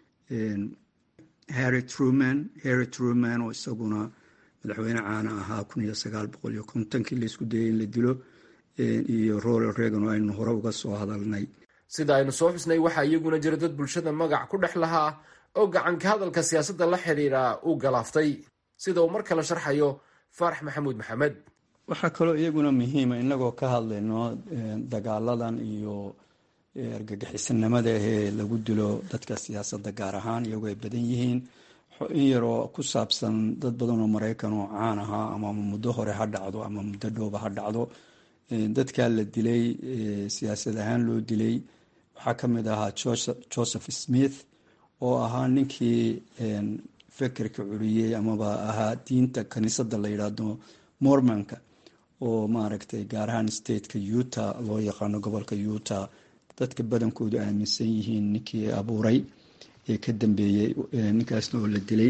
harry truman harry truman oo isaguna madaxweyne caana ahaa kun iyo sagaal boqol iyo kontonkii laisku dayay in la dilo iyo roland reagan oo aynu hore uga soo hadalnay sida aynu soo xusnay waxaa iyaguna jira dad bulshada magac ku dhex lahaa oo gacanka hadalka siyaasadda la xidhiidha uu galaaftay sida uu mar kale sharxayo faarax maxamuud maxamed waxaa kaloo iyaguna muhiima inagoo ka hadlayno dagaaladan iyo argagixisanimada ahee lagu dilo dadka siyaasadda gaar ahaan iyagoo ay badan yihiin in yaroo ku saabsan dad badan oo maraykan oo caan ahaa ama muddo hore ha dhacdo ama muddo dhowba ha dhacdo dadkaa la dilay siyaasad ahaan loo dilay waxaa ka mid ahaa joseph smith oo ahaa ninkii fekerka curiyey amaba ahaa diinta kaniisadda la yidhaahdo mormonka oo maaragtay gaar ahaan stateka utah loo yaqaano gobolka utah dadka badankoodu aaminsan yihiin ninkii abuuray ee ka dambeeyey ninkaasna oo la dilay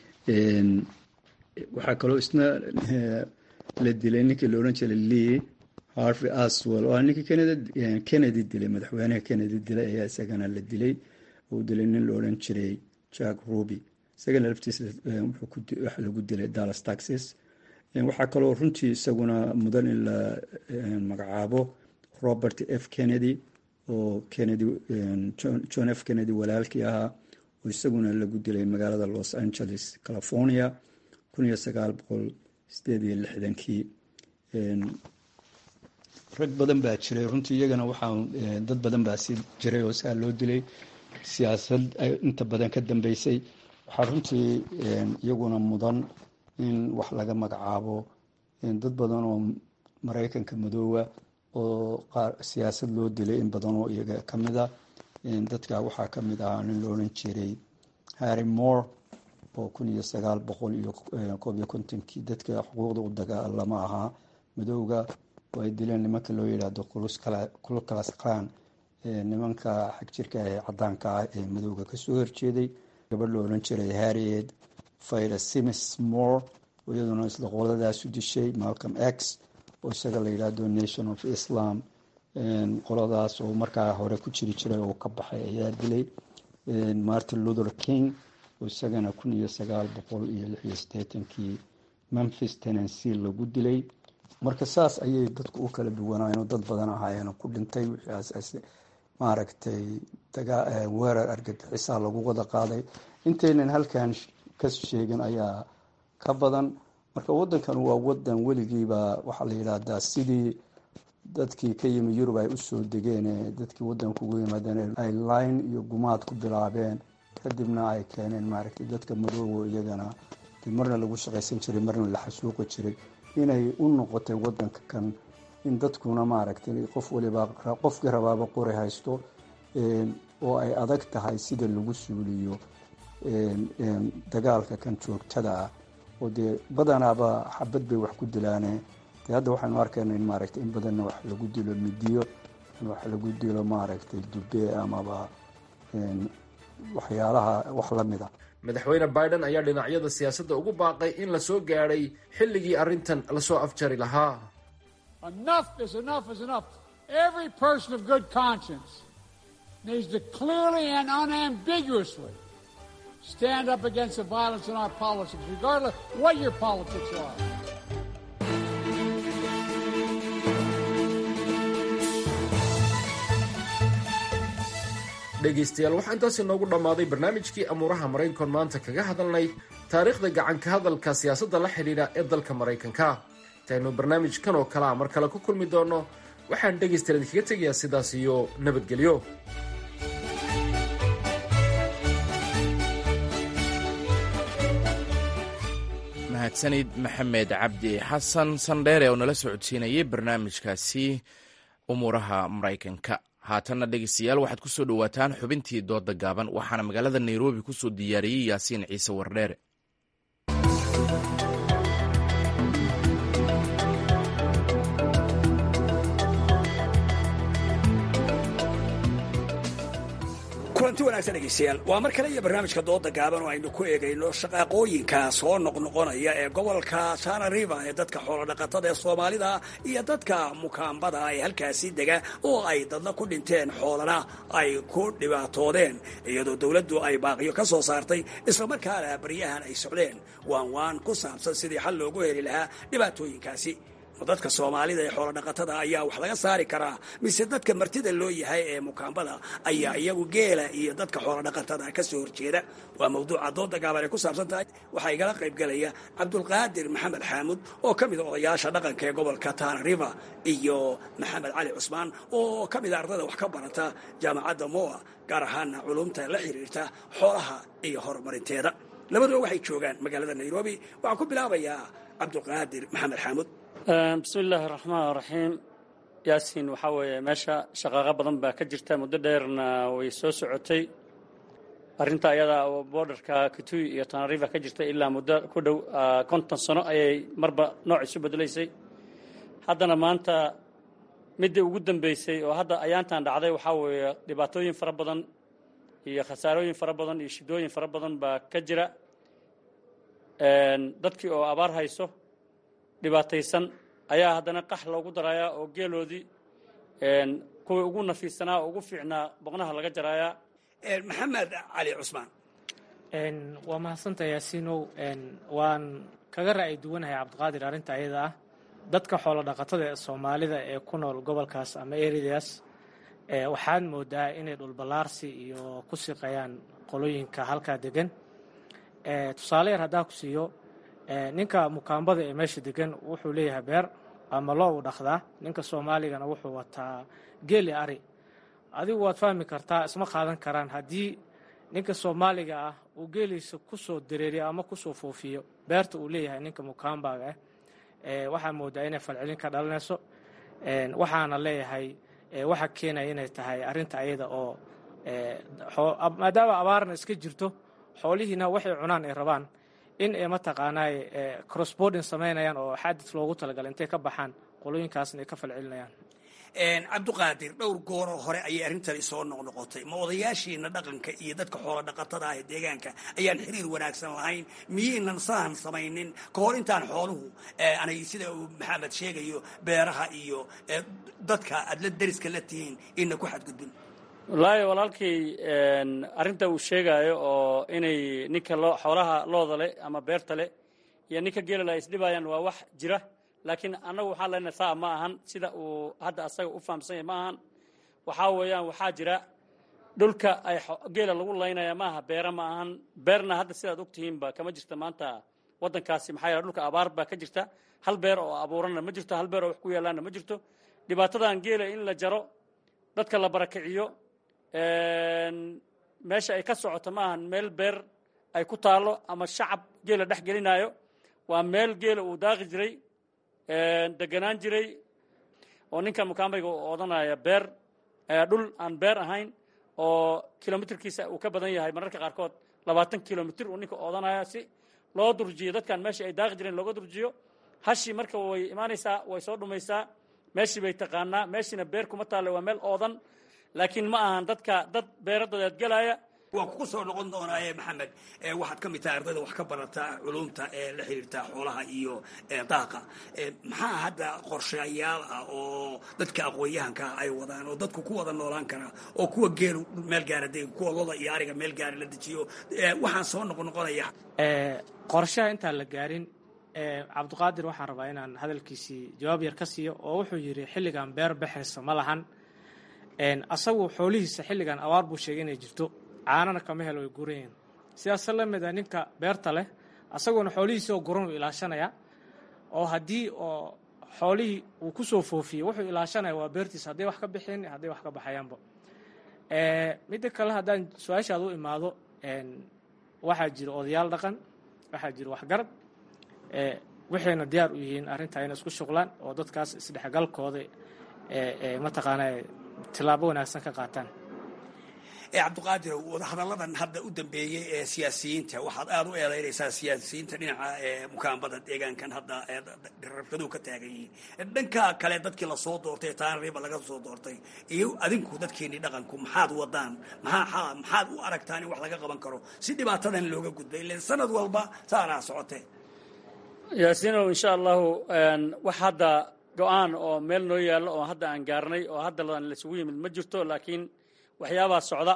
waxaa kaloo isna la dilay ninkii la odhan jiray lee harvey aswell oo ninkii kennedy dilay madaxweynaha kennedy dilay ayaa isagana la dilay uu dilay nin la odhan jiray jack ruby isagana laftiisa waxa lagu dilay dallas taxas waxaa kaloo runtii isaguna mudan in la magacaabo robert f kennedy oo kennedy john f kennedy walaalkii ahaa oo isaguna lagu dilay magaalada los angeles california kun iyo sagaal boqol sideed iyo lixdankii rag badan baa jiray runtii iyagana waxaa dad badan baa si jiray oo saa loo dilay siyaasad inta badan ka dambeysay waxaa runtii iyaguna mudan in wax laga magacaabo dad badan oo maraykanka madoowa oo siyaasad loo dilay in badan oo iyaga kamid a dadka waxaa kamid ahaa nin loodhan jiray harry moore oo kun iyo sagaal boqol iyo koob iyo kontonkii dadka xuquuqda u dagaalama ahaa madowga oo ay dileen nimanka loo yidhaahdo kulkalas klan nimanka xagjirka ee cadaanka ah ee madowga kasoo horjeeday gabadh lo odhan jiray harriet fayra simis moore oo iyaduna isla qoladaasu dishay malcolm x oo isaga la yidhaahdo nation of islam qoladaas oo markaa hore ku jiri jiray oo ka baxay ayaa dilay martin luther king oo isagana kun iyo sagaal boqol iyo lix iyo siddeetankii memphis tennessee lagu dilay marka saas ayay dadku u kala duwanaayeen dad badan ahaayeen ku dhintay wixii maaragtay weerar argagixisaa lagu wada qaaday intaynan halkan ka sheegin ayaa ka badan marka wadankan waa wadan weligiiba waxaa la yidhaahdaa sidii dadkii ka yimi yurub ay usoo degeen dadkii wadanka ugu yimaadeen ay line iyo gumaad ku bilaabeen kadibna ay keeneen maaragtay dadka madoobo iyagana marna lagu shaqaysan jiray marna la xasuuqi jiray inay u noqotay wadanka kan in dadkuna maaragtay qof waliba qofkii rabaaba qori haysto oo ay adag tahay sida lagu suuliyo dagaalka kan joogtada ah oo dee badanaaba xabad bay wax ku dilaane dee hadda waxaynu arkayna in maaragtay in badanna wax lagu dilo midiyo in wax lagu dilo maaragtay dube amaba waxyaalaha wax la mida madaxweyne biden ayaa dhinacyada siyaasadda ugu baaqay in la soo gaadhay xilligii arrintan lasoo afjari lahaa Enough is enough is enough. Every person of good conscience needs to clearly and unambiguously stand up against the violence in our politics, regardless what your politics are. dhegaystayaal waxaa intaas inoogu dhammaaday barnaamijkii amuuraha maraykankoon maanta kaga hadalnay taariikhda gacanka hadalka siyaasadda la xidhiidha ee dalka maraykanka intaynu barnaamijkan oo kalea mar kale ku kulmi doonno waxaan dhegaystayaal idinkaga tegayaa sidaas iyo nabadgelyo mahadsanid maxamed cabdi xasan sandheere oo nala socodsiinayay barnaamijkaasi umuuraha maraykanka haatanna dhegeystayaal waxaad ku soo dhowaataan xubintii dooda gaaban waxaana magaalada nairobi ku soo diyaariyey yaasiin ciise wardheere kulanti wanaagsan dhegeystayaal waa mar kale iyo barnaamijka dooda gaaban oo aynu ku eegayno shaqaaqooyinka soo noqnoqonaya ee gobolka tana river ee dadka xoolodhaqatada ee soomaalida iyo dadka mukaambada ee halkaasi dega oo ay dadna ku dhinteen xoolana ay ku dhibaatoodeen iyadoo dowladdu ay baaqiyo ka soo saartay islamarkaana baryahan ay socdeen waan waan ku saabsan sidii xal loogu heli lahaa dhibaatooyinkaasi dadka soomaalida ee xoolodhaqatada ayaa wax laga saari karaa mise dadka martida loo yahay ee mukaambada ayaa iyagu geela iyo dadka xoolodhaqatada ka soo horjeeda waa mawduuca dooda gaaban ay ku saabsan tahay waxaa igala qaybgelaya cabdulqaadir maxamed xaamud oo ka mida odayaasha dhaqanka ee gobolka tana river iyo maxamed cali cusmaan oo ka mida ardada wax ka barata jaamacadda moa gaar ahaana culumta la xiriirta xoolaha iyo horumarinteeda labaduba waxay joogaan magaalada nairobi waxaan ku bilaabayaa cabdulqaadir maxamed xaamud bismi illaahi raxmaan raxiim yaasiin waxaa weeye meesha shaqaaqo badan baa ka jirta muddo dheerna way soo socotay arrinta ayada oo borderka kitui iyo tanariva ka jirta ilaa muddo ku dhow konton sano ayay marba nooc isu bedelaysay haddana maanta midii ugu dambeysay oo hadda ayaantan dhacday waxaa weeye dhibaatooyin fara badan iyo khasaarooyin fara badan iyo shidooyin fara badan baa ka jira dadkii oo abaar hayso dhibaataysan ayaa haddana qax loogu darayaa oo geeloodii kuwii ugu nafiisanaa oo ugu fiicnaa boqnaha laga jarayaa maxamed cali cusmaan waa mahadsanta yaasiinow waan kaga ra'yi duwanahay cabdiqaadir arrinta ayada ah dadka xoolo dhaqatada ee soomaalida ee ku nool gobolkaas ama eradaas waxaad moodaa inay dhulballaarsi iyo ku siqayaan qolooyinka halkaa degan tusaale yar haddaa ku siiyo ninka mukaambada ee meesha degan wuxuu leeyahay beer ama loo u dhaqdaa ninka soomaaligana wuxuu wataa geeli ari adigu waad fahmi kartaa isma qaadan karaan haddii ninka soomaaliga ah uu geeliisa ku soo dareeriyo ama kusoo foofiyo beerta uu leeyahay ninka mukaambaga ah waxaa moodaa inay falcelin ka dhalanayso waxaana leeyahay waxa keenaya inay tahay arrinta ayada oo maadaama abaarna iska jirto xoolihiina waxay cunaan ay rabaan in ay mataqaanaaye crossbording samaynayaan oo xadid loogu talagalay intay ka baxaan qolooyinkaasna ay ka falcelinayaan cabduqaadir dhowr gooroo hore ayay arrintani soo noqnoqotay ma odayaashiina dhaqanka iyo dadka xoola dhaqatada ah ee deegaanka ayaan xiriir wanaagsan lahayn miyaynan sahan samaynin ka hor intaan xooluhu anay sida uu maxamed sheegayo beeraha iyo dadka aad la deriska la tihiin ina ku xadgudbin wallaahi walaalkay arrinta uu sheegaayo oo inay ninka loo xoolaha looda leh ama beerta leh iyo ninka geelala ay isdhibayaan waa wax jira laakiin annagu waxaan leenahay saa ma ahan sida uu hadda asaga u fahamsan yahay ma ahan waxaa weeyaan waxaa jira dhulka ay geela lagu laynaya ma aha beera ma ahan beerna hadda sidaad ogtihiinba kama jirta maanta waddankaasi maxaa yeele dhulka abaar baa ka jirta hal beer oo abuuranna ma jirto hal beer oo wax ku yaalaanna ma jirto dhibaatadan geela in la jaro dadka la barakiciyo meesha ay ka socoto ma ahan meel beer ay ku taallo ama shacab geela dhex gelinaayo waa meel geela uu daaqi jiray deganaan jiray oo ninka mukaambayga u odanaya beer dhul aan beer ahayn oo kilomitirkiisa uu ka badan yahay mararka qaarkood labaatan kilomitir uu ninka odanaya si loo durjiyo dadkan meesha ay daaqi jireen looga durjiyo hashii marka way imaanaysaa way soo dhumaysaa meeshii bay taqaanaa meeshiina beer kuma taalle waa meel oodan laakiin ma ahan dadka dad beeradodeed gelaya waa kugu soo noqon doonaaye maxamed waxaad ka mid tahay ardayda wax ka barata culumta ee la xiriirta xoolaha iyo daaqa maxaa hadda qorshayaal ah oo dadka aqoon-yahanka ay wadaan oo dadku ku wada noolaan karaa oo kuwa geelu meel gaara de kuwa loda iyo ariga meel gaara la dejiyo waxaan soo noqnoqonaya qorshaha intaan la gaarin cabdiqaadir waxaan rabaa inaan hadalkiisii jawaab yar ka siiyo oo wuxuu yidhi xilligan beer baxaysa ma lahan asagu xoolihiisa xilligan abaar buu sheegay inay jirto caanana kama helo way gurayiin sidaas la mid a ninka beerta leh asaguna xoolihiisii oo guran uu ilaashanaya oo haddii oo xoolihii uu ku soo foofiyey wuxuu ilaashanaya waa beertiisa hadday wax ka bixin hadday wax ka baxayaanba midda kale haddaan su-aashaad u imaado waxaa jira odayaal dhaqan waxaa jira waxgarad waxayna diyaar u yihiin arrintaa inay isku shuqlaan oo dadkaas isdhexgalkooda mataqaana tilaabo wanaagsan ka qaataan cabdiqaadir wadahadalladan hadda u dambeeyey ee siyaasiyiinta waxaad aada u eedaynaysaa siyaasiyiinta dhinaca mukaambada deegaankan hadda rabshaduhu ka taagan yihiin dhanka kale dadkii lasoo doortay taanriba laga soo doortay iyo adinku dadkiini dhaqanku maxaad wadaan maxaa maxaad u aragtaan in wax laga qaban karo si dhibaatadan looga gudbay ilan sanad walba saanaa socotee yaasiinow insha allahu wax hadda go-aan oo meel noo yaallo oo hadda aan gaarnay oo hadda laisugu yimid ma jirto laakiin waxyaabaa socda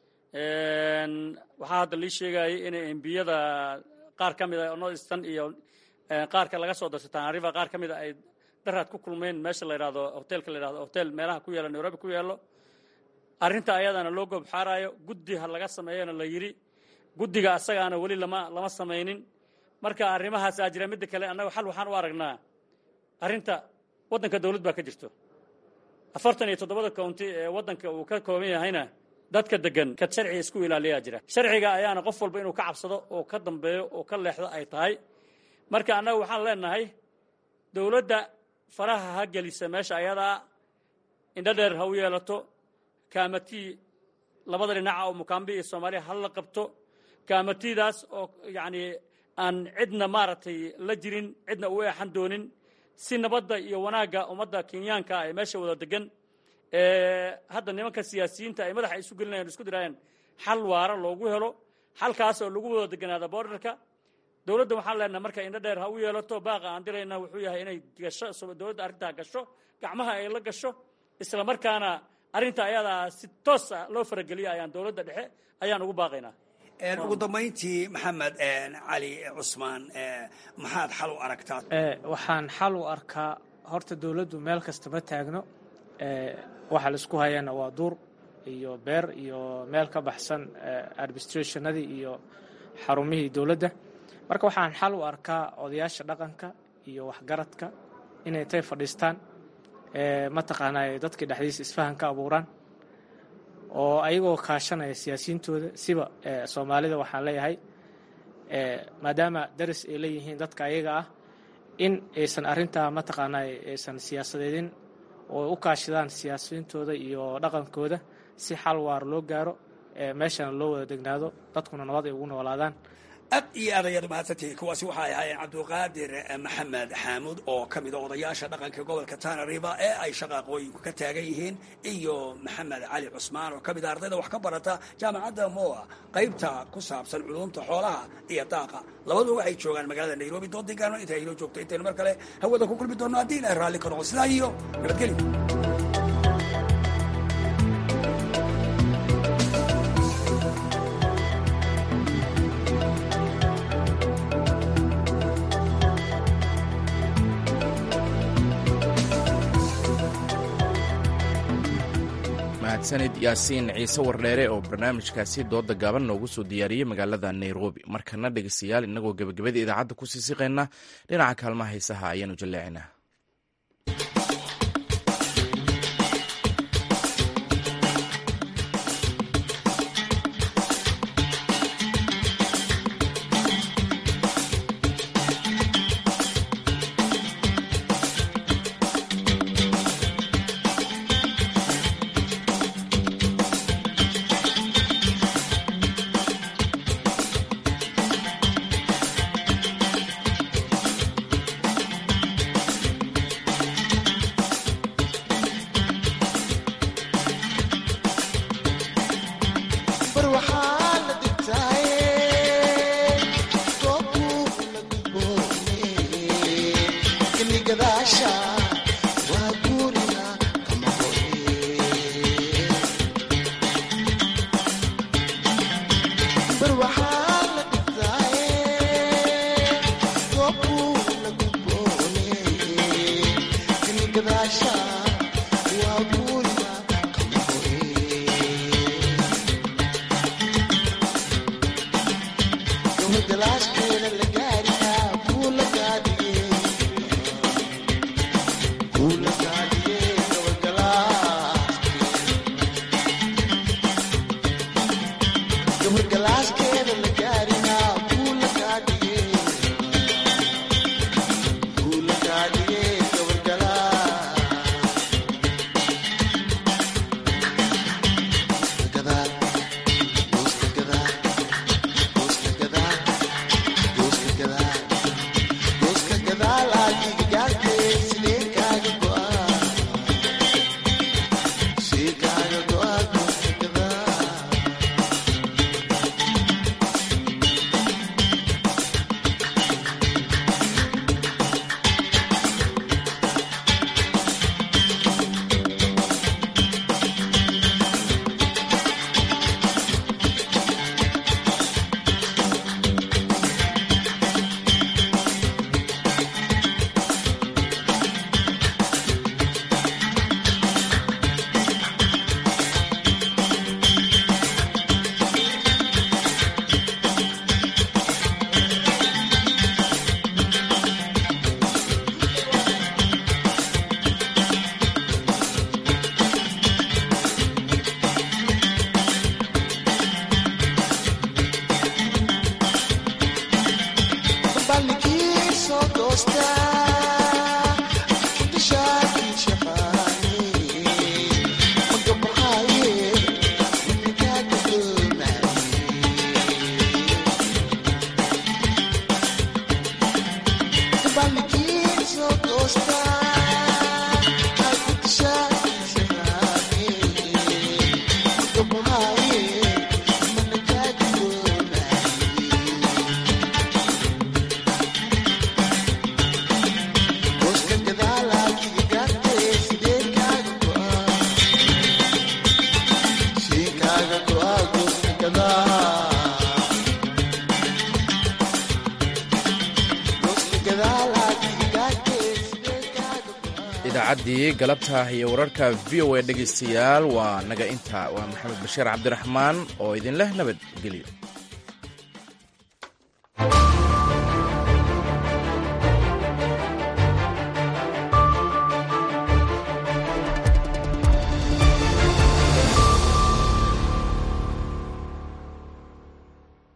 waxaa hadda lii sheegayay inay embiyada qaar ka mid a northern iyo qaarka laga soo darso tanariva qaar ka mid a ay daraad ku kulmeen meesha la yidhahdo hotelka la yidhahdo hotel meelaha ku yaalla nairobi ku yaallo arrinta ayadana loo goobxaaraayo guddi ha laga sameeyana la yidhi guddiga asagaana weli lama lama samaynin marka arrimahaasaa jira midda kale annaga xal waxaan u aragnaa arrinta waddanka dawlad baa ka jirto afartan iyo toddobada county ee waddanka uu ka kooban yahayna dadka degan kad sharciga isku ilaaliyaa jira sharciga ayaana qof walba inuu ka cabsado oo ka dambeeyo oo ka leexdo ay tahay marka annaga waxaan leenahay dawladda faraha ha gelisa meesha ayadaa indho dheer ha u yeelato kaamatii labada dhinaca oo mukaambi iyo soomaaliya ha la qabto kaamatidaas oo yacni aan cidna maaragtay la jirin cidna u eexan doonin si nabadda iyo wanaagga ummadda kenyaanka ay meesha wada degan hadda nimanka siyaasiyiinta ay madaxa isu gelinayan isku dirayaan xal waara loogu helo xalkaas oo lagu wada deganaada borderka dowladda waxaan leenahay marka indho dheer ha u yeelato baaqa aan dirayna wuxuu yahay inay gasho dowladda arrintaa gasho gacmaha ay la gasho isla markaana arrinta ayadaa si toosa loo farageliya ayaan dowladda dhexe ayaan ugu baaqaynaa ugu dambayntii maxamed cali cusmaan maxaad xal u aragtaa waxaan xal u arkaa horta dowladdu meel kasta ma taagno waxa laisku hayana waa duur iyo beer iyo meel ka baxsan administrationadii iyo xarumihii dowladda marka waxaan xal u arkaa odayaasha dhaqanka iyo waxgaradka inay tay fadhiistaan mataqaanaa dadkii dhexdiisa isfahan ka abuuraan oo ayagoo kaashanaya siyaasiyiintooda siba soomaalida waxaan leeyahay maadaama daris ay leeyihiin dadka ayaga ah in aysan arintaa mataqaanaa aysan siyaasadeedin oo u kaashadaan siyaasiyiintooda iyo dhaqankooda si xal waar loo gaaro meeshana loo wada degnaado dadkuna nabad ay ugu noolaadaan aad iyo aad ayaad mahadsantihiin kuwaasi waxay ahaayeen cabdulqaadir maxamed xaamuud oo ka mid a odayaasha dhaqanka gobolka tana river ee ay shaqaaqooyinku ka taagan yihiin iyo maxamed cali cusmaan oo ka mid a ardayda wax ka barata jaamacadda moa qaybta ku saabsan culuumta xoolaha iyo daaqa labaduba waxay joogaan magaalada nairobi doodigaano inta aynoo joogto intaynu mar kale hawada ku kulmi doonno haddii ilahay raalli ka noqo sidaa iyo nabadgelyo mahadsanid yaasiin ciise wardheere oo barnaamijkaasi dooda gaaban noogu soo diyaariyey magaalada nairobi markana dhegeystayaal innagoo gebagabada idaacadda kusii siqayna dhinaca kaalmaha haysaha ayaanu jalleecinaa idaacadii galabta iyo wararka v o a dhegaystayaal waa naga inta waa maxamed bashiir cabdiraxmaan oo idin leh nabadgelyo